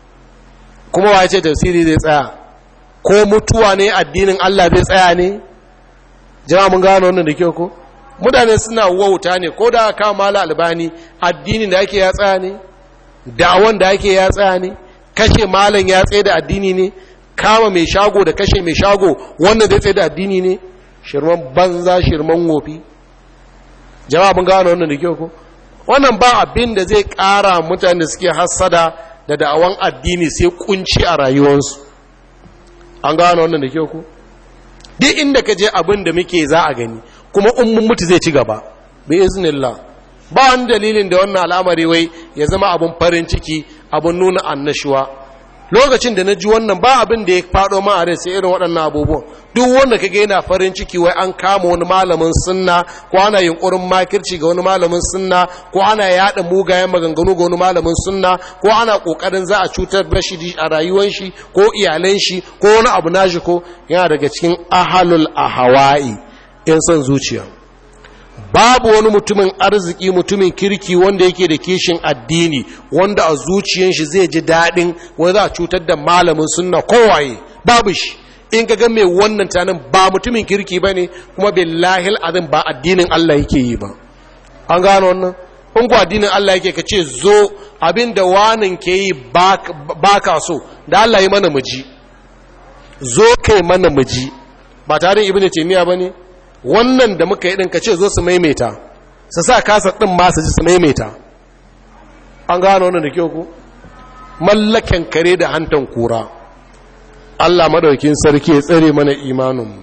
kuma wa ce tafsiri zai tsaya ko mutuwa ne addinin Allah zai tsaya ne jama mun gano wannan da kyau ko mutane suna wauta ne ko da aka mala albani addinin da ake ya tsaya ne da'awan da ake ya tsaya ne kashe malam ya tsaye da addini ne kama mai shago da kashe mai shago wannan zai tsaye da addini ne shirman banza shirman wofi jama'a mun gano wannan da kyau ko wannan ba abin da zai ƙara mutane da suke hassada da da'awan addini sai kunci a rayuwarsu an gano wannan da kyau ko duk inda ka je abin da muke za a gani kuma in mun mutu zai ci gaba bi iznillah ba wani dalilin da wannan al'amari wai ya zama abin farin ciki abin nuna annashuwa lokacin da na ji wannan ba abin da ya faɗo ma a rai sai irin waɗannan abubuwan duk wanda kaga yana farin ciki wai an kama wani malamin sunna ko ana yunkurin makirci ga wani malamin sunna ko ana yaɗa mugayen maganganu ga wani malamin sunna ko ana ƙoƙarin za a cutar da shi a rayuwar shi ko iyalan shi ko wani abu nashi ko yana daga cikin ahalul ahawa'i in son zuciya babu wani mutumin arziki mutumin kirki wanda yake da kishin addini wanda a zuciyan shi zai ji daɗin wani za a cutar da malamin sunna kowaye babu shi in ga mai wannan tanin ba mutumin kirki ba ne kuma billahi azim ba addinin Allah yake yi ba an gano wannan in ku addinin Allah yake ka ce zo abin da wanin ke yi ba ka so da Allah yi mana muji zo kai mana muji ba tare ibnu taymiya ba ne wannan da muka yi ɗin ka ce zo su maimaita su sa kasa ɗin masu ji su maimaita an gano wannan da kyau ku mallaken kare da hantan kura Allah madaukin sarki ya tsare mana imaninmu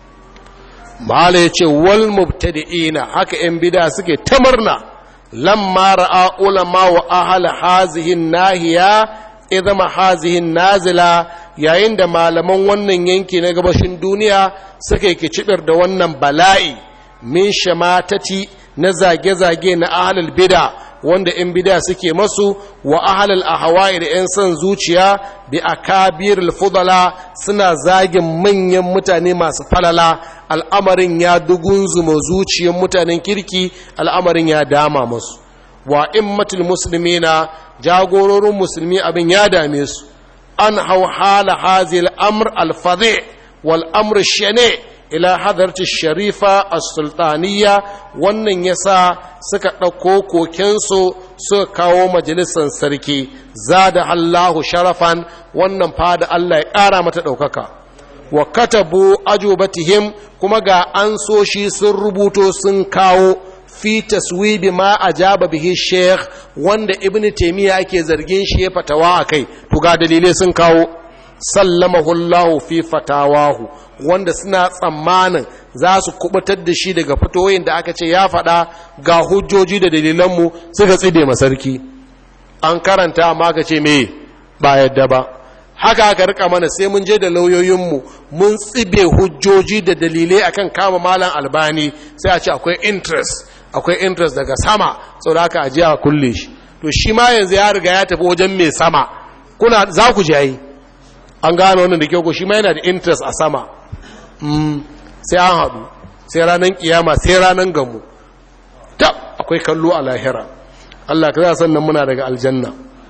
mala ya ce wal mubtadi'ina haka yan bida suke ta murna lamma ra'a ulama wa ahla hazihin nahiya idama hazihin nazila yayin da malaman wannan yanki na gabashin duniya suka yi kicibir da wannan bala'i min shamatati na zage-zage na ahalal bida wanda in bida suke masu wa ahalal ahawai da 'yan son zuciya bi akabir fudala suna zagin manyan mutane masu falala al'amarin ya dugunzuma zuciyar mutanen kirki al'amarin ya dama masu wa immatul muslimina jagororin musulmi abin ya dame su an hau hala hazil amr alfadhi wal amr shane ila hadarci sharifa as-sultaniya wannan yasa suka ɗauko kokensu suka kawo majalisar sarki zada Allahu sharafan wannan fada Allah ya ƙara mata ɗaukaka wa katabu ajubatihim kuma ga an so shi sun rubuto sun kawo fi taswibi ma ajaba bihi sheikh wanda ibnu taymiya ake zargin shi ya fatawa akai to ga dalilai sun kawo sallamahu Allah fi fatawahu wanda suna tsammanin za su kubutar da shi daga fitoyin da aka ce ya faɗa ga hujjoji da dalilanmu suka tside masarki an karanta amma ka ce me ba yadda ba haka aka rika mana sai mun je da lauyoyinmu mun tsibe hujjoji da dalilai akan kama malam albani sai a ce akwai interest akwai interest daga sama sau da aka ajiya a kulle shi to shi ma yanzu ya riga ya tafi wajen mai sama kuna za ku jayi an gano wannan da kyau ko shi ma yana da interest a sama sai an haɗu sai ranar kiyama sai ranar gamu ta akwai kallo a lahira Allah ka za sannan muna daga aljanna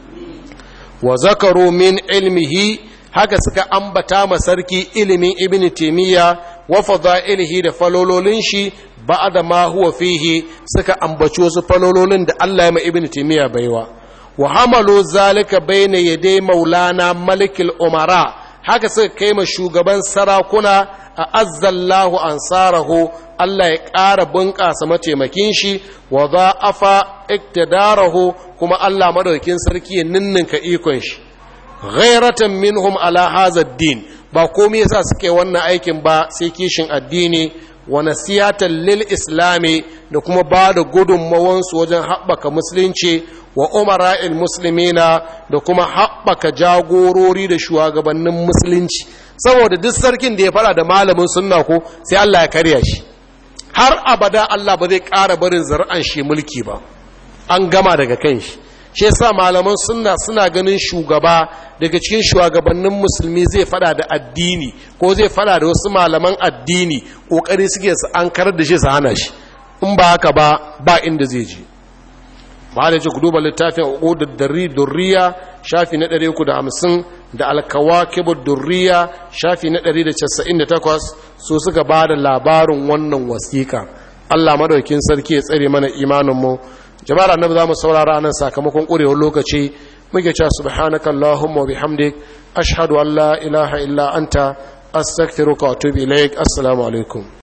wa zakaru min ilmihi haka suka ambata ma sarki ilimin ibn taymiya wa fadailihi da falololin shi ba'da ma huwa fihi suka ambaci wasu falololin da Allah ya ma ibn taymiya baiwa wa hamalu zalika bayna yaday maulana malikul umara haka suka kai ma shugaban sarakuna a azzallahu ansarahu Allah ya ƙara bunƙasa mataimakin shi wa za'afa iktidarahu kuma Allah madaukakin sarki ya ninninka ikon shi ghairatan minhum ala hadha din ba komai yasa suke wannan aikin ba sai kishin addini wa nasiyatan lil islami da kuma ba da gudunmawansu wajen haɓaka musulunci wa umara'il muslimina da kuma haɓaka jagorori da shugabannin musulunci saboda duk sarkin da ya fara da malamin sunna ko sai Allah ya karya shi har abada Allah ba zai ƙara barin zar'an shi mulki ba an gama daga kan shi shi yasa malaman sunna suna ganin shugaba daga cikin shugabannin musulmi zai fada da addini ko zai fada da wasu malaman addini kokari suke su an karar da shi su hana shi in ba haka ba ba inda zai je malai ce ku duba littafin uqudud darri durriya shafi na 350 da alkawakibud durriya shafi na 198 so suka ba da labarin wannan wasiƙa Allah madaukin sarki ya tsare mana imanin mu jama'ar annabi zamu saurara nan sakamakon ƙurewar lokaci muke cewa subhanaka allahumma wa bihamdik ashhadu an la ilaha illa anta astaghfiruka wa atubu ilaik assalamu alaikum